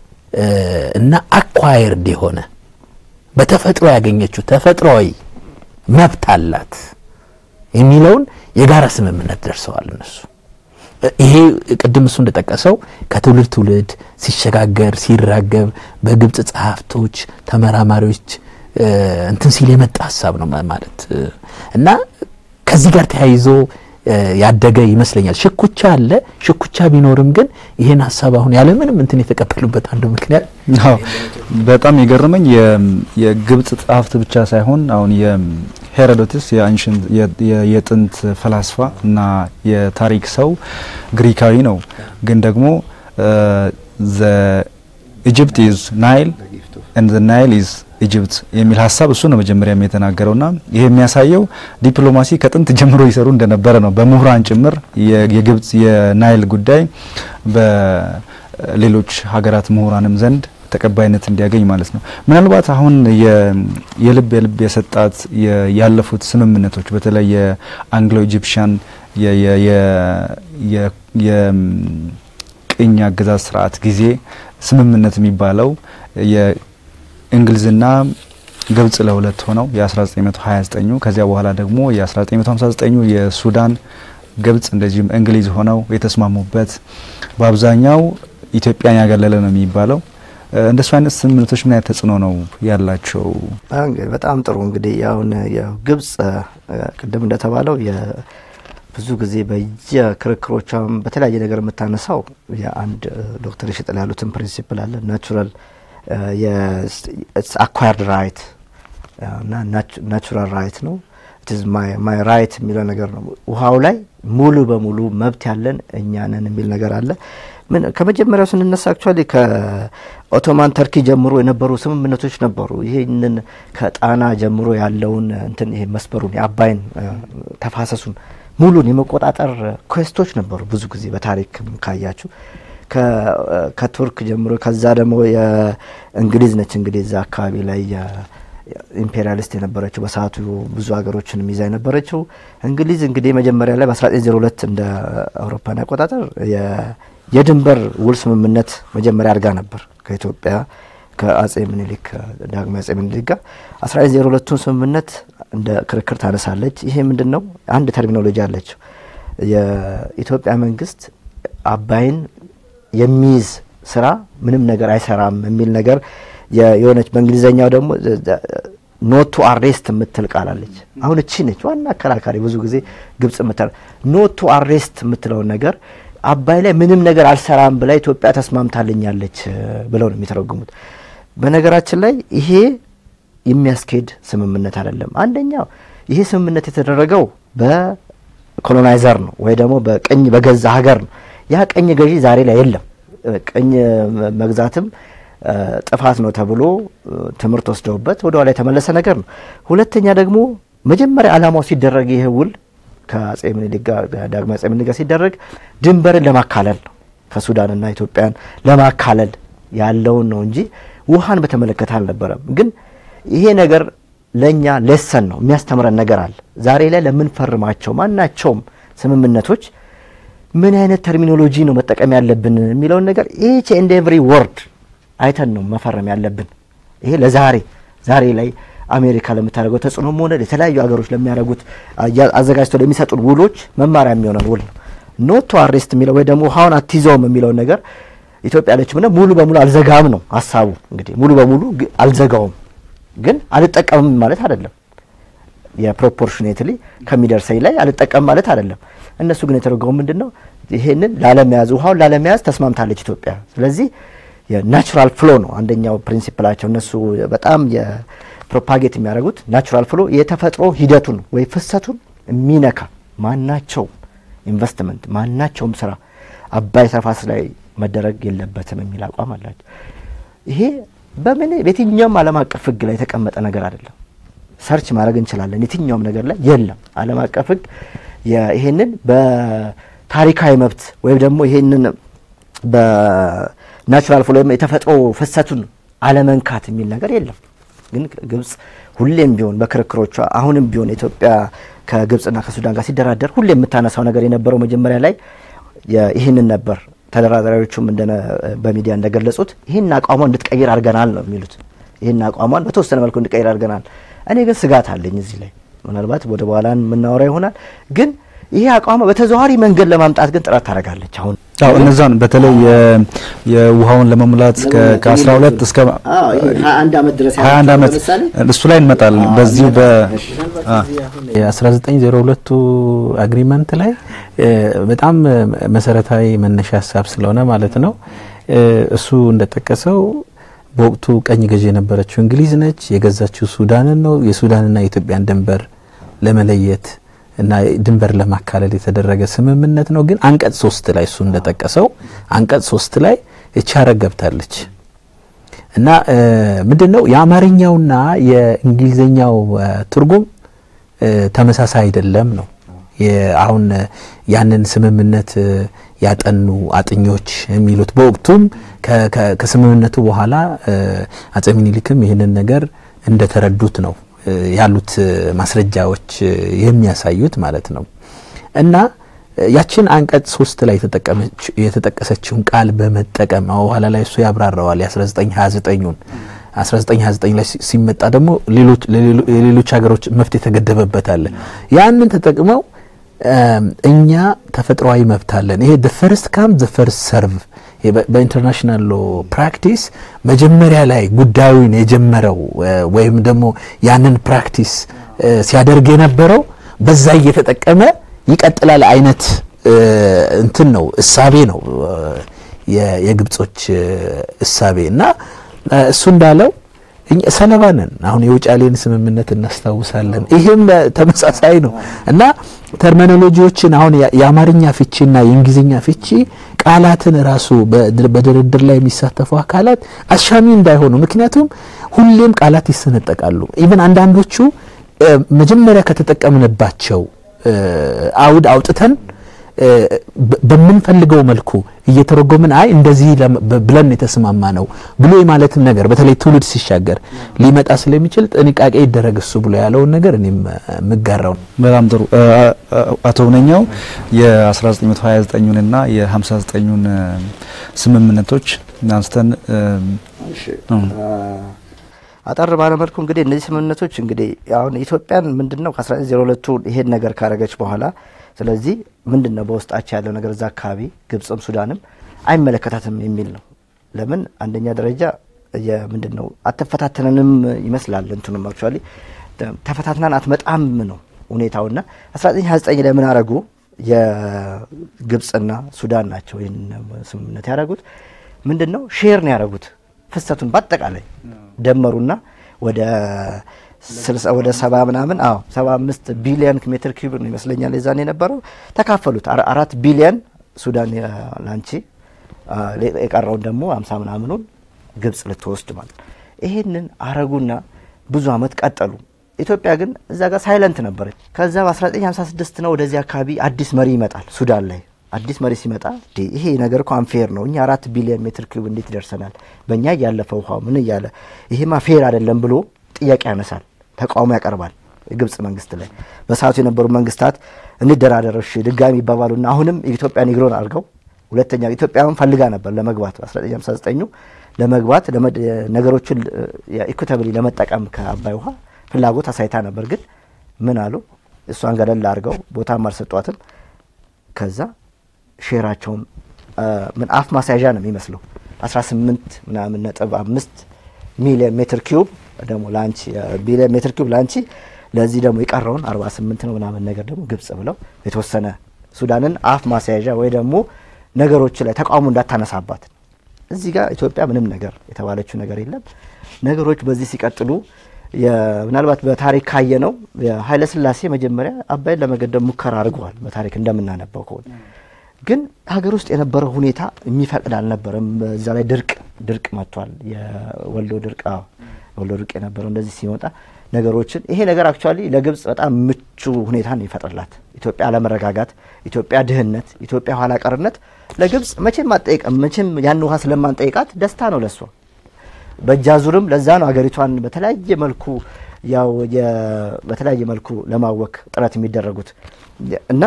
እና አኳየርድ የሆነ በተፈጥሮ ያገኘችው ተፈጥሯዊ መብት አላት የሚለውን የጋራ ስምምነት ደርሰዋል እነሱ። ይሄ ቅድም እሱ እንደጠቀሰው ከትውልድ ትውልድ ሲሸጋገር ሲራገብ በግብጽ ጸሐፍቶች፣ ተመራማሪዎች እንትን ሲል የመጣ ሀሳብ ነው ማለት እና ከዚህ ጋር ተያይዞ ያደገ ይመስለኛል። ሽኩቻ አለ። ሽኩቻ ቢኖርም ግን ይሄን ሀሳብ አሁን ያለምንም እንትን የተቀበሉበት አንዱ ምክንያት በጣም የገረመኝ የግብጽ ጸሐፍት ብቻ ሳይሆን አሁን ሄሮዶትስ የጥንት ፈላስፋ እና የታሪክ ሰው ግሪካዊ ነው። ግን ደግሞ ኢጅፕት ኢዝ ናይል ኤንድ ዘ ናይል ኢዝ ኢጅፕት የሚል ሀሳብ እሱ ነው መጀመሪያም የተናገረውና ይሄ የሚያሳየው ዲፕሎማሲ ከጥንት ጀምሮ ይሰሩ እንደነበረ ነው። በምሁራን ጭምር የግብጽ የናይል ጉዳይ በሌሎች ሀገራት ምሁራንም ዘንድ ተቀባይነት እንዲያገኝ ማለት ነው። ምናልባት አሁን የልብ የልብ የሰጣት ያለፉት ስምምነቶች በተለይ የአንግሎ ኢጂፕሽያን የቅኝ አገዛዝ ስርዓት ጊዜ ስምምነት የሚባለው የእንግሊዝና ግብጽ ለሁለት ሆነው የ1929 ከዚያ በኋላ ደግሞ የ1959 የሱዳን ግብጽ እንደዚሁም እንግሊዝ ሆነው የተስማሙበት በአብዛኛው ኢትዮጵያን ያገለለ ነው የሚባለው እንደሱ አይነት ስምምነቶች ምን አይነት ተጽዕኖ ነው ያላቸው? በጣም ጥሩ እንግዲህ አሁን ግብጽ ቅድም እንደተባለው ብዙ ጊዜ በየክርክሮቿም በተለያየ ነገር የምታነሳው የአንድ ዶክተር ይሽጥል ያሉትን ፕሪንሲፕል አለ ናቹራል አኳርድ ራይት እና ናቹራል ራይት ነው ማይ ራይት የሚለው ነገር ነው። ውሃው ላይ ሙሉ በሙሉ መብት ያለን እኛ ነን የሚል ነገር አለ። ምን ከመጀመሪያው ስንነሳ አክቹዋሊ ከኦቶማን ተርኪ ጀምሮ የነበሩ ስምምነቶች ነበሩ። ይህንን ከጣና ጀምሮ ያለውን እንትን ይሄ መስመሩን የአባይን ተፋሰሱን ሙሉን የመቆጣጠር ኩዌስቶች ነበሩ። ብዙ ጊዜ በታሪክ ካያችሁ ከቱርክ ጀምሮ ከዛ ደግሞ የእንግሊዝ ነች እንግዲህ እዛ አካባቢ ላይ ኢምፔሪያሊስት የነበረችው በሰዓቱ ብዙ ሀገሮችን ይዛ የነበረችው እንግሊዝ እንግዲህ መጀመሪያ ላይ በ1902 እንደ አውሮፓን አቆጣጠር የድንበር ውል ስምምነት መጀመሪያ አድርጋ ነበር ከኢትዮጵያ ከአጼ ምኒልክ ዳግማዊ አጼ ምኒልክ ጋር 1902ቱን ስምምነት እንደ ክርክር ታነሳለች። ይሄ ምንድን ነው? አንድ ተርሚኖሎጂ አለችው። የኢትዮጵያ መንግስት አባይን የሚይዝ ስራ ምንም ነገር አይሰራም የሚል ነገር የሆነች በእንግሊዝኛው ደግሞ ኖት ቱ አሬስት የምትል ቃል አለች። አሁን እቺ ነች ዋና አከራካሪ። ብዙ ጊዜ ግብጽ የምትል ኖት ቱ አሬስት የምትለውን ነገር አባይ ላይ ምንም ነገር አልሰራም ብላ ኢትዮጵያ ተስማምታልኛለች ብለው ነው የሚተረጉሙት። በነገራችን ላይ ይሄ የሚያስኬድ ስምምነት አይደለም። አንደኛው ይሄ ስምምነት የተደረገው በኮሎናይዘር ነው ወይ ደግሞ በቅኝ በገዛ ሀገር ነው። ያ ቅኝ ገዢ ዛሬ ላይ የለም። ቅኝ መግዛትም ጥፋት ነው ተብሎ ትምህርት ወስደውበት ወደ ኋላ የተመለሰ ነገር ነው። ሁለተኛ ደግሞ መጀመሪያ ዓላማው ሲደረግ ይህ ውል ከአጼ ምኒልክ ጋር ዳግማዊ አጼ ምኒልክ ጋር ሲደረግ ድንበርን ለማካለል ነው ከሱዳንና ኢትዮጵያን ለማካለል ያለውን ነው እንጂ ውሃን በተመለከተ አልነበረም። ግን ይሄ ነገር ለእኛ ሌሰን ነው የሚያስተምረን ነገር አለ። ዛሬ ላይ ለምንፈርማቸው ማናቸውም ስምምነቶች ምን አይነት ተርሚኖሎጂ ነው መጠቀም ያለብን የሚለውን ነገር ኢች ኤንድ ኤቭሪ ወርድ አይተን ነው መፈረም ያለብን። ይሄ ለዛሬ ዛሬ ላይ አሜሪካ ለምታደርገው ተጽዕኖም ሆነ የተለያዩ ሀገሮች ለሚያደርጉት አዘጋጅተው ለሚሰጡን ውሎች መማሪያ የሚሆነን ውል ነው። ኖት ቱ አሬስት የሚለው ወይ ደግሞ ውሃውን አትይዘውም የሚለውን ነገር ኢትዮጵያ ያለችው ምነ ሙሉ በሙሉ አልዘጋም ነው ሀሳቡ። እንግዲህ ሙሉ በሙሉ አልዘጋውም ግን አልጠቀምም ማለት አይደለም። የፕሮፖርሽኔትሊ ከሚደርሰኝ ላይ አልጠቀምም ማለት አይደለም። እነሱ ግን የተደረገው ምንድን ነው? ይሄንን ላለመያዝ ውሃውን ላለመያዝ ተስማምታለች ኢትዮጵያ። ስለዚህ የናቹራል ፍሎ ነው አንደኛው ፕሪንሲፕላቸው። እነሱ በጣም የፕሮፓጌት የሚያደርጉት ናቹራል ፍሎ የተፈጥሮ ሂደቱን ወይ ፍሰቱን የሚነካ ማናቸውም ኢንቨስትመንት ማናቸውም ስራ አባይ ተፋሰስ ላይ መደረግ የለበትም የሚል አቋም አላቸው። ይሄ በምን በየትኛውም ዓለም አቀፍ ሕግ ላይ የተቀመጠ ነገር አይደለም። ሰርች ማድረግ እንችላለን። የትኛውም ነገር ላይ የለም። ዓለም አቀፍ ሕግ ይሄንን በታሪካዊ መብት ወይም ደግሞ ይሄንን በናቹራል ፍሎ የተፈጥሮ ፍሰቱን አለመንካት የሚል ነገር የለም። ግን ግብጽ ሁሌም ቢሆን በክርክሮቿ አሁንም ቢሆን ኢትዮጵያ ከግብጽና ከሱዳን ጋር ሲደራደር ሁሌ የምታነሳው ነገር የነበረው መጀመሪያ ላይ ይህንን ነበር። ተደራዳሪዎቹም በሚዲያ እንደገለጹት ይህን አቋሟን እንድትቀይር አድርገናል ነው የሚሉት። ይህን አቋሟን በተወሰነ መልኩ እንድትቀይር አድርገናል። እኔ ግን ስጋት አለኝ እዚህ ላይ ምናልባት ወደ በኋላ የምናወራ ይሆናል። ግን ይሄ አቋሟ በተዘዋዋሪ መንገድ ለማምጣት ግን ጥረት ታደርጋለች። አሁን አዎ እነዛን በተለይ የውሃውን ለመሙላት ከ12 እስከ 21 ዓመት ድረስ 21 ዓመት እሱ ላይ እንመጣለን። በዚሁ በ የ1902ቱ አግሪመንት ላይ በጣም መሰረታዊ መነሻ ሀሳብ ስለሆነ ማለት ነው እሱ እንደጠቀሰው በወቅቱ ቀኝ ገዢ የነበረችው እንግሊዝ ነች። የገዛችው ሱዳንን ነው። የሱዳንና የኢትዮጵያን ድንበር ለመለየት እና ድንበር ለማካለል የተደረገ ስምምነት ነው። ግን አንቀጽ ሶስት ላይ እሱ እንደጠቀሰው አንቀጽ ሶስት ላይ እቺ ሀረግ ገብታለች እና ምንድን ነው የአማርኛውና የእንግሊዝኛው ትርጉም ተመሳሳይ አይደለም ነው። አሁን ያንን ስምምነት ያጠኑ አጥኞች የሚሉት በወቅቱም ከስምምነቱ በኋላ አጼ ምኒልክም ይህንን ነገር እንደተረዱት ነው ያሉት ማስረጃዎች የሚያሳዩት ማለት ነው። እና ያችን አንቀጽ ሶስት ላይ የተጠቀሰችውን ቃል በመጠቀም በኋላ ላይ እሱ ያብራራዋል የ1929ን 1929 ላይ ሲመጣ ደግሞ የሌሎች ሀገሮች መብት የተገደበበት አለ። ያንን ተጠቅመው እኛ ተፈጥሯዊ መብት አለን። ይሄ ዘ ፈርስት ካም ዘ ፈርስት ሰርቭ በኢንተርናሽናል ሎ ፕራክቲስ መጀመሪያ ላይ ጉዳዩን የጀመረው ወይም ደግሞ ያንን ፕራክቲስ ሲያደርግ የነበረው በዛ እየተጠቀመ ይቀጥላል አይነት እንትን ነው እሳቤ ነው የግብጾች እሳቤ እና እሱ እንዳለው ሰለባ ነን። አሁን የውጫሌን ስምምነት እናስታውሳለን። ይህም ተመሳሳይ ነው እና ተርሚኖሎጂዎችን አሁን የአማርኛ ፍቺና የእንግሊዝኛ ፍቺ ቃላትን ራሱ በድርድር ላይ የሚሳተፉ አካላት አሻሚ እንዳይሆኑ፣ ምክንያቱም ሁሌም ቃላት ይሰነጠቃሉ። ኢቨን አንዳንዶቹ መጀመሪያ ከተጠቀምንባቸው አውድ አውጥተን በምንፈልገው መልኩ እየተረጎምን አይ እንደዚህ ብለን የተስማማ ነው ብሎ የማለትን ነገር በተለይ ትውልድ ሲሻገር ሊመጣ ስለሚችል ጥንቃቄ ይደረግ እሱ ብሎ ያለውን ነገር እኔም የምጋራው ነው። በጣም ጥሩ አቶ ሁነኛው የ1929ና የ59ን ስምምነቶች አንስተን አጠር ባለመልኩ እንግዲህ እነዚህ ስምምነቶች እንግዲህ አሁን ኢትዮጵያን ምንድን ነው ከ1902ቱ ይሄን ነገር ካረገች በኋላ ስለዚህ ምንድን ነው በውስጣቸው ያለው ነገር እዛ አካባቢ ግብጽም ሱዳንም አይመለከታትም የሚል ነው። ለምን አንደኛ ደረጃ ምንድን ነው አትፈታተነንም ይመስላል እንትኑም አክቹዋሊ ተፈታትናን አትመጣም ነው ሁኔታውና 1929 ላይ ምን አረጉ? የግብጽና ሱዳን ናቸው ይህን ስምምነት ያደረጉት። ምንድን ነው ሼር ነው ያደረጉት ፍሰቱን በአጠቃላይ ደመሩና ወደ ወደ ሰባ ምናምን አዎ ሰባ አምስት ቢሊየን ሜትር ኪዩብ ነው ይመስለኛል የዛን የነበረው ተካፈሉት። አራት ቢሊየን ሱዳን ላንቺ የቀረውን ደግሞ አምሳ ምናምኑን ግብጽ ልትወስድ ማለት ይሄንን አረጉና ብዙ አመት ቀጠሉ። ኢትዮጵያ ግን እዛ ጋር ሳይለንት ነበረች። ከዛ በ1956 ነው ወደዚህ አካባቢ አዲስ መሪ ይመጣል ሱዳን ላይ አዲስ መሪ ሲመጣ ይሄ ነገር እኮ አንፌር ነው፣ እኛ አራት ቢሊዮን ሜትር ኪዩብ እንዴት ይደርሰናል? በእኛ እያለፈ ውሃ ምን እያለ ይሄማ ፌር አይደለም ብሎ ጥያቄ ያነሳል፣ ተቃውሞ ያቀርባል የግብጽ መንግስት ላይ። በሰዓቱ የነበሩ መንግስታት እንደራደር እሺ ድጋሚ ይባባሉና አሁንም የኢትዮጵያን ይግሮን አድርገው ሁለተኛ ኢትዮጵያን ፈልጋ ነበር ለመግባት በ1959 ለመግባት ነገሮችን ኢኩታብሊ ለመጠቀም ከአባይ ውሃ ፍላጎት አሳይታ ነበር። ግን ምን አሉ እሷን ገለል አድርገው ቦታም አልሰጧትም። ከዛ ሼራቸውን ምን አፍ ማስያዣ ነው የሚመስለው 18 ምናምን ነጥብ አምስት ሚሊዮን ሜትር ኪዩብ ደግሞ ለአንቺ ቢሊዮን ሜትር ኪዩብ ለአንቺ ለዚህ ደግሞ የቀረውን 48 ነው ምናምን ነገር ደግሞ ግብጽ ብለው የተወሰነ ሱዳንን አፍ ማስያዣ ወይ ደግሞ ነገሮች ላይ ተቃውሞ እንዳታነሳባት እዚህ ጋር ኢትዮጵያ ምንም ነገር የተባለችው ነገር የለም። ነገሮች በዚህ ሲቀጥሉ ምናልባት በታሪክ ካየ ነው ኃይለ ሥላሴ መጀመሪያ አባይን ለመገደብ ሙከራ አድርገዋል። በታሪክ እንደምናነባው ከሆነ ግን ሀገር ውስጥ የነበረው ሁኔታ የሚፈቅድ አልነበረም። እዛ ላይ ድርቅ ድርቅ መጥቷል። የወልዶ ድርቅ ወልዶ ድርቅ የነበረው እንደዚህ ሲመጣ ነገሮችን ይሄ ነገር አክቹዋሊ ለግብጽ በጣም ምቹ ሁኔታን ይፈጥርላት። ኢትዮጵያ አለመረጋጋት፣ ኢትዮጵያ ድህነት፣ ኢትዮጵያ ኋላ ቀርነት ለግብጽ መቼም አጠይቀም መቼም ያን ውሃ ስለማንጠይቃት ደስታ ነው ለሷ። በእጃዙርም ለዛ ነው ሀገሪቷን በተለያየ መልኩ ያው በተለያየ መልኩ ለማወክ ጥረት የሚደረጉት እና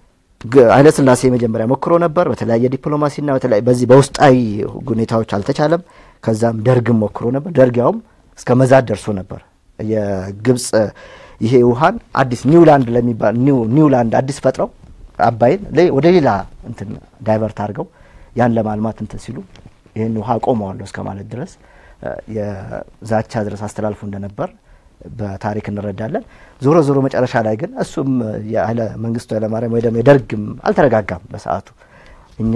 ኃይለ ሥላሴ መጀመሪያ ሞክሮ ነበር በተለያየ ዲፕሎማሲና በዚህ በውስጣዊ ሁኔታዎች አልተቻለም። ከዛም ደርግም ሞክሮ ነበር። ደርግ ያውም እስከ መዛት ደርሶ ነበር። የግብጽ ይሄ ውሃን አዲስ ኒውላንድ ለሚባል ኒውላንድ አዲስ ፈጥረው አባይን ወደ ሌላ እንትን ዳይቨርት አድርገው ያን ለማልማት እንትን ሲሉ ይህን ውሃ አቆመዋለሁ እስከ ማለት ድረስ የዛቻ ድረስ አስተላልፎ እንደነበር በታሪክ እንረዳለን። ዞሮ ዞሮ መጨረሻ ላይ ግን እሱም የኃይለ መንግስቱ ኃይለማርያም ወይ ደግሞ የደርግም አልተረጋጋም በሰዓቱ። እኛ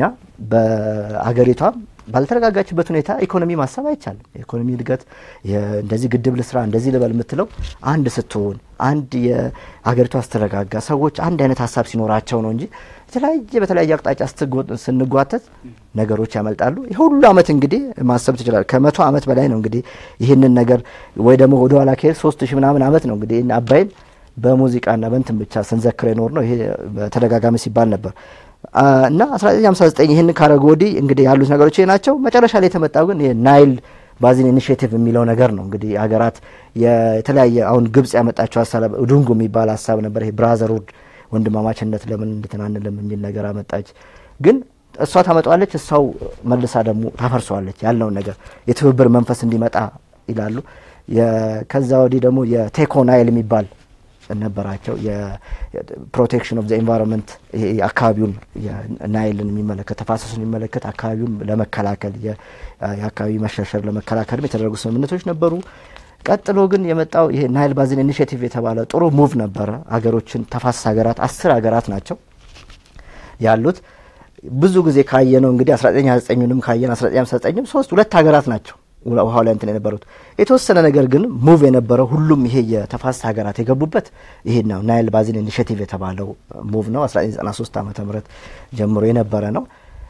በአገሪቷም ባልተረጋጋችበት ሁኔታ ኢኮኖሚ ማሰብ አይቻልም። የኢኮኖሚ እድገት እንደዚህ ግድብ ልስራ እንደዚህ ልበል የምትለው አንድ ስትሆን አንድ የሀገሪቷ ስትረጋጋ ሰዎች አንድ አይነት ሀሳብ ሲኖራቸው ነው እንጂ የተለያየ በተለያየ አቅጣጫ ስንጓተት ነገሮች ያመልጣሉ። የሁሉ አመት እንግዲህ ማሰብ ትችላል። ከመቶ አመት በላይ ነው እንግዲህ ይህንን ነገር ወይ ደግሞ ወደ ኋላ ከሄድ ሶስት ሺህ ምናምን አመት ነው እንግዲህ አባይን በሙዚቃና በንትን ብቻ ስንዘክር የኖር ነው። ይሄ በተደጋጋሚ ሲባል ነበር እና 1959 ይህን ካረጉ ወዲህ እንግዲህ ያሉት ነገሮች ይሄ ናቸው። መጨረሻ ላይ የተመጣው ግን ናይል ባዚን ኢኒሽቲቭ የሚለው ነገር ነው። እንግዲህ ሀገራት የተለያየ አሁን ግብጽ ያመጣቸው ሀሳብ ዱንጉ የሚባል ሀሳብ ነበር። ይሄ ብራዘርሁድ ወንድማማችነት ለምን እንድትናንልም የሚል ነገር አመጣች። ግን እሷ ታመጣዋለች፣ እሷው መልሳ ደግሞ ታፈርሰዋለች። ያለውን ነገር የትብብር መንፈስ እንዲመጣ ይላሉ። ከዛ ወዲህ ደግሞ የቴኮ ናይል የሚባል ነበራቸው። የፕሮቴክሽን ኦፍ ዘ ኤንቫይሮንመንት አካባቢውን ናይልን የሚመለከት ተፋሰሱን የሚመለከት አካባቢውን ለመከላከል የአካባቢ መሸርሸር ለመከላከልም የተደረጉ ስምምነቶች ነበሩ። ቀጥሎ ግን የመጣው ይሄ ናይል ባዚን ኢኒሽቲቭ የተባለ ጥሩ ሙቭ ነበረ። ሀገሮችን ተፋሰስ ሀገራት አስር ሀገራት ናቸው ያሉት። ብዙ ጊዜ ካየ ነው እንግዲህ 1929ንም ካየን 1959ም ሶስት ሁለት ሀገራት ናቸው ውሃው ላይ እንትን የነበሩት የተወሰነ ነገር ግን ሙቭ የነበረው ሁሉም ይሄ የተፋሰስ ሀገራት የገቡበት ይሄ ነው። ናይል ባዚን ኢኒሽቲቭ የተባለው ሙቭ ነው 1993 ዓመተ ምህረት ጀምሮ የነበረ ነው።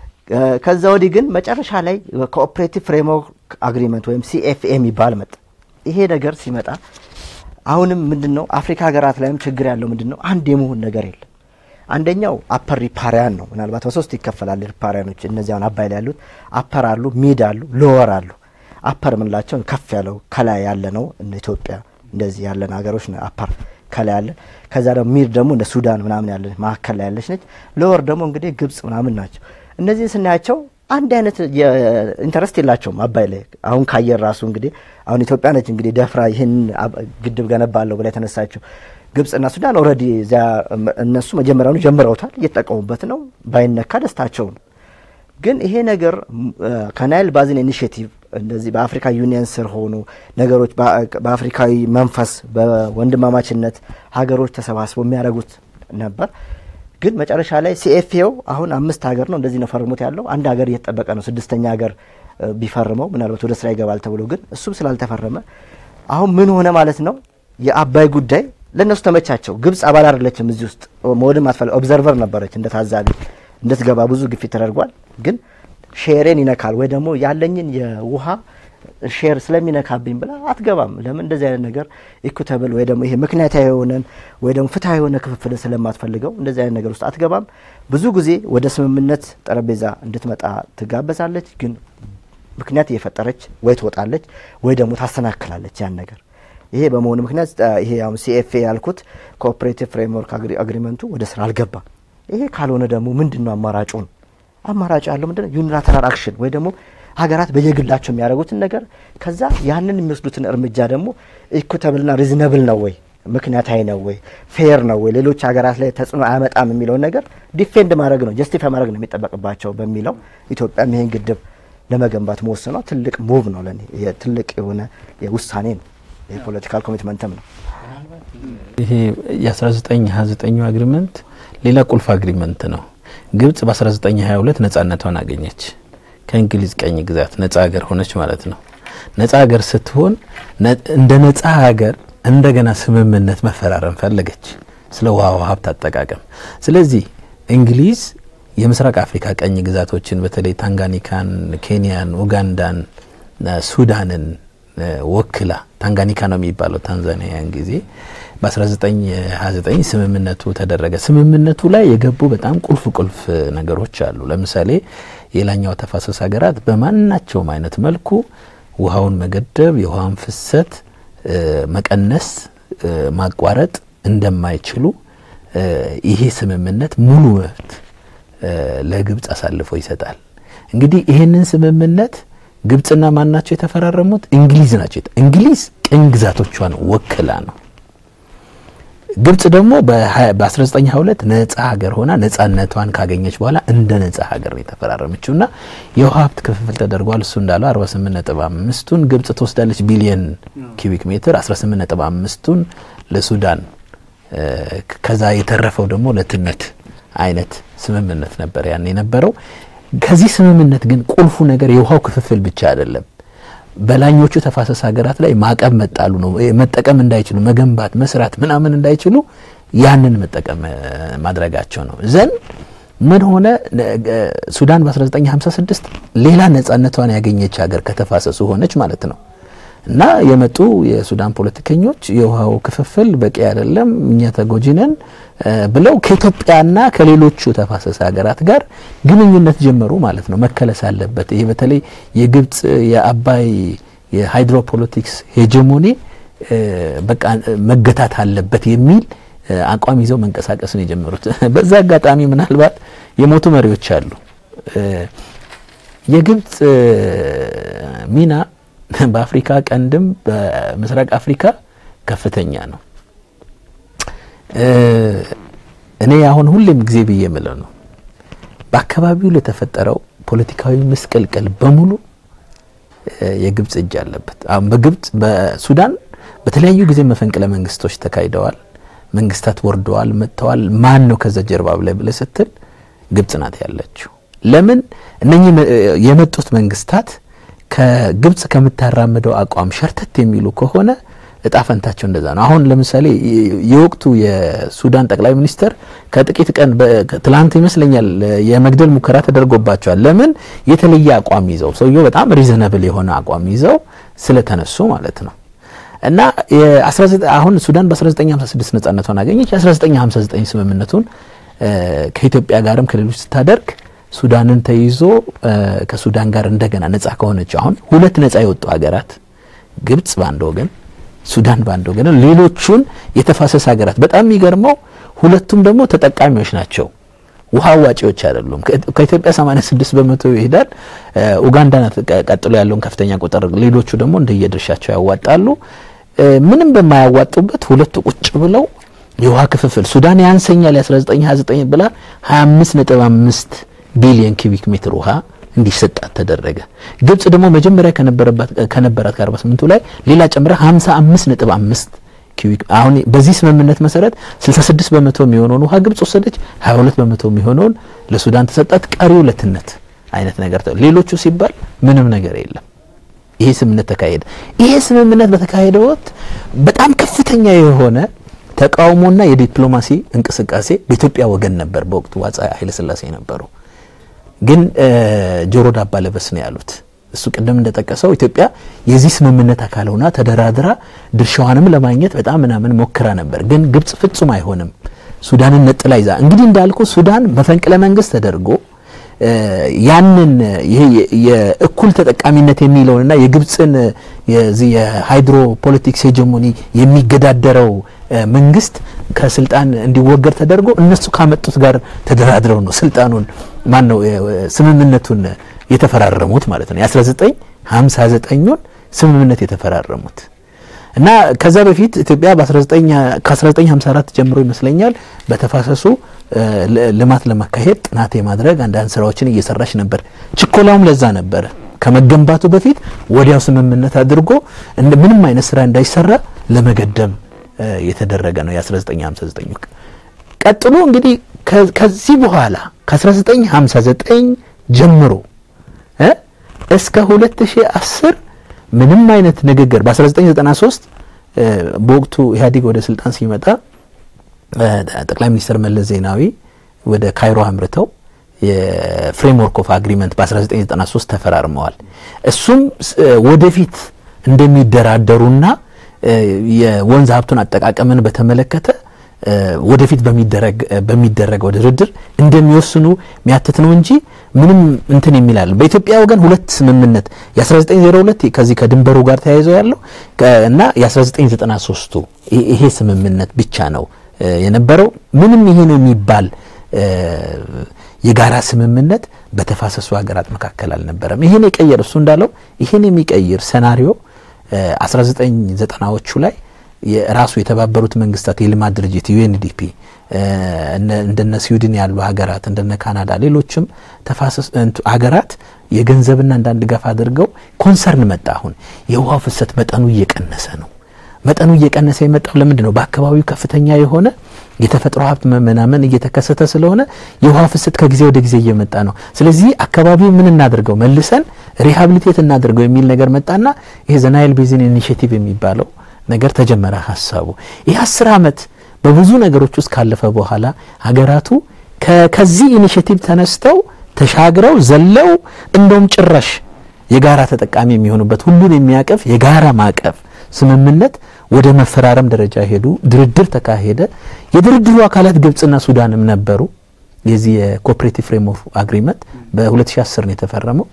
ከዛ ወዲህ ግን መጨረሻ ላይ ኮኦፕሬቲቭ ፍሬምወርክ አግሪመንት ወይም ሲኤፍኤ የሚባል መጣ። ይሄ ነገር ሲመጣ አሁንም ምንድን ነው አፍሪካ ሀገራት ላይም ችግር ያለው ምንድን ነው አንድ የመሆን ነገር የለም። አንደኛው አፐር ሪፓሪያን ነው። ምናልባት በሶስት ይከፈላል ሪፓሪያኖች። እነዚህ አሁን አባይ ላይ ያሉት አፐር አሉ፣ ሚድ አሉ፣ ሎወር አሉ። አፐር የምንላቸው ከፍ ያለው ከላይ ያለ ነው። እንደ ኢትዮጵያ እንደዚህ ያለን ሀገሮች አፐር ከላይ ያለ። ከዛ ደግሞ ሚድ ደግሞ እንደ ሱዳን ምናምን ያለ መካከል ላይ ያለች ነች። ሎወር ደግሞ እንግዲህ ግብጽ ምናምን ናቸው። እነዚህን ስናያቸው አንድ አይነት ኢንተረስት የላቸውም አባይ ላይ። አሁን ካየር ራሱ እንግዲህ አሁን ኢትዮጵያ ነች እንግዲህ ደፍራ ይህን ግድብ ገነባለሁ ብላ የተነሳችው። ግብጽና ሱዳን ኦልሬዲ እዚያ እነሱ መጀመሪያውኑ ጀምረውታል፣ እየተጠቀሙበት ነው። ባይነካ ደስታቸው ነው። ግን ይሄ ነገር ከናይል ባዚን ኢኒሽቲቭ እንደዚህ በአፍሪካ ዩኒየን ስር ሆኑ ነገሮች በአፍሪካዊ መንፈስ በወንድማማችነት ሀገሮች ተሰባስበው የሚያደርጉት ነበር። ግን መጨረሻ ላይ ሲኤፍኤው አሁን አምስት ሀገር ነው እንደዚህ ነው ፈርሙት ያለው። አንድ ሀገር እየተጠበቀ ነው ስድስተኛ ሀገር ቢፈርመው ምናልባት ወደ ስራ ይገባል ተብሎ ግን እሱም ስላልተፈረመ አሁን ምን ሆነ ማለት ነው። የአባይ ጉዳይ ለእነሱ ተመቻቸው። ግብጽ አባል አይደለችም እዚህ ውስጥ መወድም አትፈለ ኦብዘርቨር ነበረች እንደ ታዛቢ እንድትገባ ብዙ ግፊት ተደርጓል። ግን ሼሬን ይነካል ወይ ደግሞ ያለኝን የውሃ ሼር ስለሚነካብኝ ብላ አትገባም። ለምን እንደዚህ አይነት ነገር ኢኩተብል ወይ ደግሞ ይሄ ምክንያታዊ የሆነን ወይ ደግሞ ፍትሐዊ የሆነ ክፍፍልን ስለማትፈልገው እንደዚህ አይነት ነገር ውስጥ አትገባም። ብዙ ጊዜ ወደ ስምምነት ጠረጴዛ እንድትመጣ ትጋበዛለች። ግን ምክንያት እየፈጠረች ወይ ትወጣለች ወይ ደግሞ ታሰናክላለች ያን ነገር። ይሄ በመሆኑ ምክንያት ይሄ አሁን ሲኤፍኤ ያልኩት ኮኦፕሬቲቭ ፍሬምወርክ አግሪመንቱ ወደ ስራ አልገባም። ይሄ ካልሆነ ደግሞ ምንድን ነው አማራጩን አማራጭ ያለው ምንድነው? ዩኒላተራል አክሽን ወይ ደግሞ ሀገራት በየግላቸው የሚያደርጉትን ነገር ከዛ ያንን የሚወስዱትን እርምጃ ደግሞ ኢኩተብልና ሪዝነብል ነው ወይ ምክንያታዊ ነው ወይ ፌር ነው ወይ ሌሎች ሀገራት ላይ ተጽዕኖ አያመጣም የሚለውን ነገር ዲፌንድ ማድረግ ነው ጀስቲፋይ ማድረግ ነው የሚጠበቅባቸው በሚለው ኢትዮጵያም ይህን ግድብ ለመገንባት መወሰኗ ትልቅ ሙቭ ነው ለኔ ትልቅ የሆነ ውሳኔ ነው። የፖለቲካል ኮሚትመንትም ነው። ይሄ የ1929 አግሪመንት ሌላ ቁልፍ አግሪመንት ነው። ግብጽ በ1922 ነጻነቷን አገኘች። ከእንግሊዝ ቀኝ ግዛት ነጻ ሀገር ሆነች ማለት ነው። ነጻ ሀገር ስትሆን እንደ ነጻ ሀገር እንደገና ስምምነት መፈራረም ፈለገች ስለ ውሃ ሀብት አጠቃቀም። ስለዚህ እንግሊዝ የምስራቅ አፍሪካ ቀኝ ግዛቶችን በተለይ ታንጋኒካን፣ ኬንያን፣ ኡጋንዳን፣ ሱዳንን ወክላ ታንጋኒካ ነው የሚባለው ታንዛኒያን ጊዜ በ1929 ስምምነቱ ተደረገ። ስምምነቱ ላይ የገቡ በጣም ቁልፍ ቁልፍ ነገሮች አሉ። ለምሳሌ የላኛው ተፋሰስ ሀገራት በማናቸውም አይነት መልኩ ውሃውን መገደብ፣ የውሃውን ፍሰት መቀነስ፣ ማቋረጥ እንደማይችሉ ይሄ ስምምነት ሙሉ መብት ለግብጽ አሳልፎ ይሰጣል። እንግዲህ ይህንን ስምምነት ግብጽና ማን ናቸው የተፈራረሙት? እንግሊዝ ናቸው። እንግሊዝ ቅኝ ግዛቶቿን ወክላ ነው። ግብጽ ደግሞ በ1922 ነጻ ሀገር ሆና ነጻነቷን ካገኘች በኋላ እንደ ነጻ ሀገር ነው የተፈራረመችው እና የውሃ ሀብት ክፍፍል ተደርጓል። እሱ እንዳለው 48.5ቱን ግብጽ ትወስዳለች ቢሊየን ኪቢክ ሜትር፣ 18.5ቱን ለሱዳን ከዛ የተረፈው ደግሞ ለትነት አይነት ስምምነት ነበር ያን የነበረው። ከዚህ ስምምነት ግን ቁልፉ ነገር የውሃው ክፍፍል ብቻ አይደለም። በላኞቹ ተፋሰስ ሀገራት ላይ ማዕቀብ መጣሉ ነው። መጠቀም እንዳይችሉ መገንባት፣ መስራት ምናምን እንዳይችሉ ያንን መጠቀም ማድረጋቸው ነው። ዘን ምን ሆነ? ሱዳን በ1956 ሌላ ነጻነቷን ያገኘች ሀገር ከተፋሰሱ ሆነች ማለት ነው። እና የመጡ የሱዳን ፖለቲከኞች የውሃው ክፍፍል በቂ አይደለም፣ እኛ ተጎጂ ነን ብለው ከኢትዮጵያና ከሌሎቹ ተፋሰስ ሀገራት ጋር ግንኙነት ጀመሩ ማለት ነው። መከለስ አለበት። ይሄ በተለይ የግብጽ የአባይ የሃይድሮፖለቲክስ ሄጀሞኒ በቃ መገታት አለበት የሚል አቋም ይዘው መንቀሳቀስ ነው የጀመሩት። በዛ አጋጣሚ ምናልባት የሞቱ መሪዎች አሉ። የግብጽ ሚና በአፍሪካ ቀንድም በምስራቅ አፍሪካ ከፍተኛ ነው። እኔ አሁን ሁሌም ጊዜ ብዬ የምለው ነው በአካባቢው ለተፈጠረው ፖለቲካዊ ምስቅልቅል በሙሉ የግብጽ እጅ አለበት። አሁን በግብጽ በሱዳን በተለያዩ ጊዜ መፈንቅለ መንግስቶች ተካሂደዋል። መንግስታት ወርደዋል፣ መጥተዋል። ማን ነው ከዛ ጀርባ ብለህ ብለህ ስትል ግብጽ ናት ያለችው። ለምን እነኚህ የመጡት መንግስታት ከግብጽ ከምታራምደው አቋም ሸርተት የሚሉ ከሆነ እጣ ፈንታቸው እንደዛ ነው። አሁን ለምሳሌ የወቅቱ የሱዳን ጠቅላይ ሚኒስትር ከጥቂት ቀን ትላንት ይመስለኛል የመግደል ሙከራ ተደርጎባቸዋል። ለምን የተለየ አቋም ይዘው ሰውየው በጣም ሪዘነብል የሆነ አቋም ይዘው ስለተነሱ ማለት ነው። እና አሁን ሱዳን በ1956 ነጻነቷን አገኘች። የ1959 ስምምነቱን ከኢትዮጵያ ጋርም ከሌሎች ስታደርግ ሱዳንን ተይዞ ከሱዳን ጋር እንደገና ነጻ ከሆነች አሁን ሁለት ነጻ የወጡ ሀገራት ግብጽ በአንድ ወገን ሱዳን በአንድ ወገን፣ ሌሎቹን የተፋሰስ ሀገራት በጣም የሚገርመው ሁለቱም ደግሞ ተጠቃሚዎች ናቸው። ውሃ አዋጪዎች አይደሉም። ከኢትዮጵያ 86 በመቶ ይሄዳል። ኡጋንዳ ናት ቀጥሎ ያለውን ከፍተኛ ቁጥር፣ ሌሎቹ ደግሞ እንደየድርሻቸው ያዋጣሉ። ምንም በማያዋጡበት ሁለቱ ቁጭ ብለው የውሃ ክፍፍል ሱዳን ያንሰኛል የ1929 ብላ 25.5 ቢሊዮን ኪቢክ ሜትር ውሃ እንዲሰጣት ተደረገ። ግብጽ ደግሞ መጀመሪያ ከነበራት ከ48ቱ ላይ ሌላ ጨምራ 55.5 ኪዩቢክ አሁን በዚህ ስምምነት መሰረት 66 በመቶ የሚሆነውን ውሃ ግብጽ ወሰደች፣ 22 በመቶ የሚሆነውን ለሱዳን ተሰጣት። ቀሪው ለትነት አይነት ነገር ሌሎቹ ሲባል ምንም ነገር የለም። ይሄ ስምምነት ተካሄደ። ይሄ ስምምነት በተካሄደ ወቅት በጣም ከፍተኛ የሆነ ተቃውሞና የዲፕሎማሲ እንቅስቃሴ በኢትዮጵያ ወገን ነበር። በወቅቱ አፄ ኃይለሥላሴ ነበሩ። ግን ጆሮ ዳባ ለበስ ነው ያሉት። እሱ ቅድም እንደጠቀሰው ኢትዮጵያ የዚህ ስምምነት አካል ሆና ተደራድራ ድርሻዋንም ለማግኘት በጣም ምናምን ሞክራ ነበር። ግን ግብጽ ፍጹም አይሆንም ሱዳንን ነጥላ ይዛ እንግዲህ እንዳልኩ ሱዳን መፈንቅለ መንግስት ተደርጎ ያንን ይሄ የእኩል ተጠቃሚነት የሚለውንና የግብጽን የዚህ የሃይድሮ ፖለቲክስ ሄጀሞኒ የሚገዳደረው መንግስት ከስልጣን እንዲወገድ ተደርጎ እነሱ ካመጡት ጋር ተደራድረው ነው ስልጣኑን ማን ነው ስምምነቱን የተፈራረሙት ማለት ነው። የ1959ን ስምምነት የተፈራረሙት እና ከዛ በፊት ኢትዮጵያ ከ1954 ጀምሮ ይመስለኛል በተፋሰሱ ልማት ለማካሄድ ጥናት የማድረግ አንዳንድ ስራዎችን እየሰራች ነበር። ችኮላውም ለዛ ነበረ። ከመገንባቱ በፊት ወዲያው ስምምነት አድርጎ ምንም አይነት ስራ እንዳይሰራ ለመገደብ የተደረገ ነው የ1959 ቀጥሎ እንግዲህ ከዚህ በኋላ ከ1959 ጀምሮ እስከ 2010 ምንም አይነት ንግግር በ1993 በወቅቱ ኢህአዴግ ወደ ስልጣን ሲመጣ ጠቅላይ ሚኒስትር መለስ ዜናዊ ወደ ካይሮ አምርተው የፍሬምወርክ ኦፍ አግሪመንት በ1993 ተፈራርመዋል። እሱም ወደፊት እንደሚደራደሩና የወንዝ ሀብቱን አጠቃቀምን በተመለከተ ወደፊት በሚደረገው ድርድር እንደሚወስኑ የሚያትት ነው እንጂ ምንም እንትን የሚላል በኢትዮጵያ ወገን ሁለት ስምምነት የ1902 ከዚህ ከድንበሩ ጋር ተያይዘው ያለው እና የ1993ቱ ይሄ ስምምነት ብቻ ነው የነበረው። ምንም ይሄ ነው የሚባል የጋራ ስምምነት በተፋሰሱ ሀገራት መካከል አልነበረም። ይሄን የቀየር እሱ እንዳለው ይሄን የሚቀይር ሴናሪዮ 1990ዎቹ ላይ የራሱ የተባበሩት መንግስታት የልማት ድርጅት ዩኤንዲፒ እንደነ ስዊድን ያሉ ሀገራት እንደነ ካናዳ ሌሎችም ተፋሰስ ሀገራት የገንዘብና አንዳንድ ድጋፍ አድርገው ኮንሰርን መጣ። አሁን የውሃው ፍሰት መጠኑ እየቀነሰ ነው። መጠኑ እየቀነሰ የመጣው ለምንድን ነው? በአካባቢው ከፍተኛ የሆነ የተፈጥሮ ሀብት መመናመን እየተከሰተ ስለሆነ የውሃ ፍሰት ከጊዜ ወደ ጊዜ እየመጣ ነው። ስለዚህ አካባቢው ምን እናድርገው መልሰን ሪሃብሊቴት እናድርገው የሚል ነገር መጣና ይሄ ዘናይል ቤዚን ኢኒሽቲቭ የሚባለው ነገር ተጀመረ ሀሳቡ። ይህ አስር ዓመት በብዙ ነገሮች ውስጥ ካለፈ በኋላ ሀገራቱ ከዚህ ኢኒሽቲቭ ተነስተው ተሻግረው ዘለው እንደውም ጭራሽ የጋራ ተጠቃሚ የሚሆኑበት ሁሉን የሚያቀፍ የጋራ ማዕቀፍ ስምምነት ወደ መፈራረም ደረጃ ሄዱ። ድርድር ተካሄደ። የድርድሩ አካላት ግብጽና ሱዳንም ነበሩ። የዚህ የኮኦፕሬቲቭ ፍሬምወርክ አግሪመንት በ2010 ነው የተፈረመው።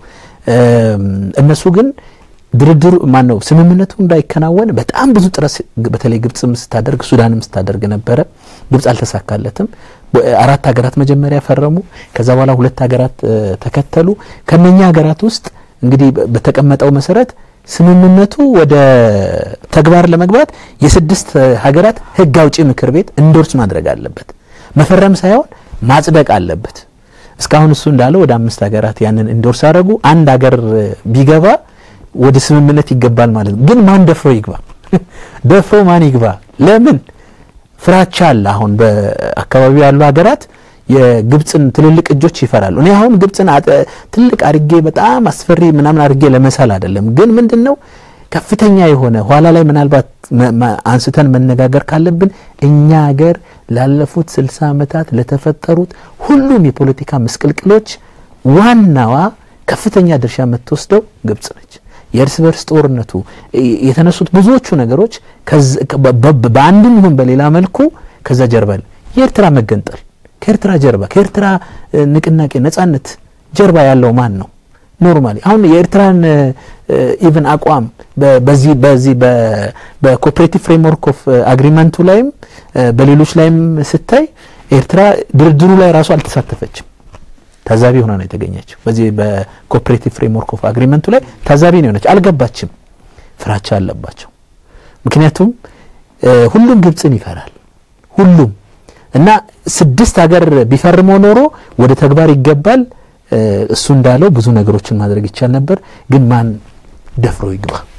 እነሱ ግን ድርድሩ ማን ነው ስምምነቱ እንዳይከናወን በጣም ብዙ ጥረት በተለይ ግብጽም ስታደርግ ሱዳንም ስታደርግ ነበረ። ግብጽ አልተሳካለትም። አራት ሀገራት መጀመሪያ ፈረሙ። ከዛ በኋላ ሁለት ሀገራት ተከተሉ። ከነኛ ሀገራት ውስጥ እንግዲህ በተቀመጠው መሰረት ስምምነቱ ወደ ተግባር ለመግባት የስድስት ሀገራት ህግ አውጪ ምክር ቤት እንዶርስ ማድረግ አለበት። መፈረም ሳይሆን ማጽደቅ አለበት። እስካሁን እሱ እንዳለው ወደ አምስት ሀገራት ያንን እንዶርስ አደረጉ። አንድ ሀገር ቢገባ ወደ ስምምነት ይገባል ማለት ነው። ግን ማን ደፍሮ ይግባ? ደፍሮ ማን ይግባ? ለምን ፍራቻ አለ። አሁን በአካባቢው ያሉ ሀገራት የግብፅን ትልልቅ እጆች ይፈራሉ። እኔ አሁን ግብፅን ትልቅ አድርጌ በጣም አስፈሪ ምናምን አድርጌ ለመሳል አይደለም። ግን ምንድን ነው ከፍተኛ የሆነ ኋላ ላይ ምናልባት አንስተን መነጋገር ካለብን እኛ ሀገር ላለፉት ስልሳ ዓመታት ለተፈጠሩት ሁሉም የፖለቲካ ምስቅልቅሎች ዋናዋ ከፍተኛ ድርሻ የምትወስደው ግብጽ ነች። የእርስ በርስ ጦርነቱ የተነሱት ብዙዎቹ ነገሮች በአንድም ይሁን በሌላ መልኩ ከዛ ጀርባ የኤርትራ መገንጠል ከኤርትራ ጀርባ ከኤርትራ ንቅናቄ ነጻነት ጀርባ ያለው ማን ነው? ኖርማሊ አሁን የኤርትራን ኢቭን አቋም በዚህ በዚህ በኮኦፕሬቲቭ ፍሬምወርክ ኦፍ አግሪመንቱ ላይም በሌሎች ላይም ስታይ ኤርትራ ድርድሩ ላይ ራሱ አልተሳተፈችም። ታዛቢ ሆና ነው የተገኘችው። በዚህ በኮኦፕሬቲቭ ፍሬምወርክ ኦፍ አግሪመንቱ ላይ ታዛቢ ነው የሆነች። አልገባችም። ፍራቻ አለባቸው። ምክንያቱም ሁሉም ግብፅን ይፈራል። ሁሉም እና ስድስት ሀገር ቢፈርመው ኖሮ ወደ ተግባር ይገባል። እሱ እንዳለው ብዙ ነገሮችን ማድረግ ይቻል ነበር። ግን ማን ደፍሮ ይግባ?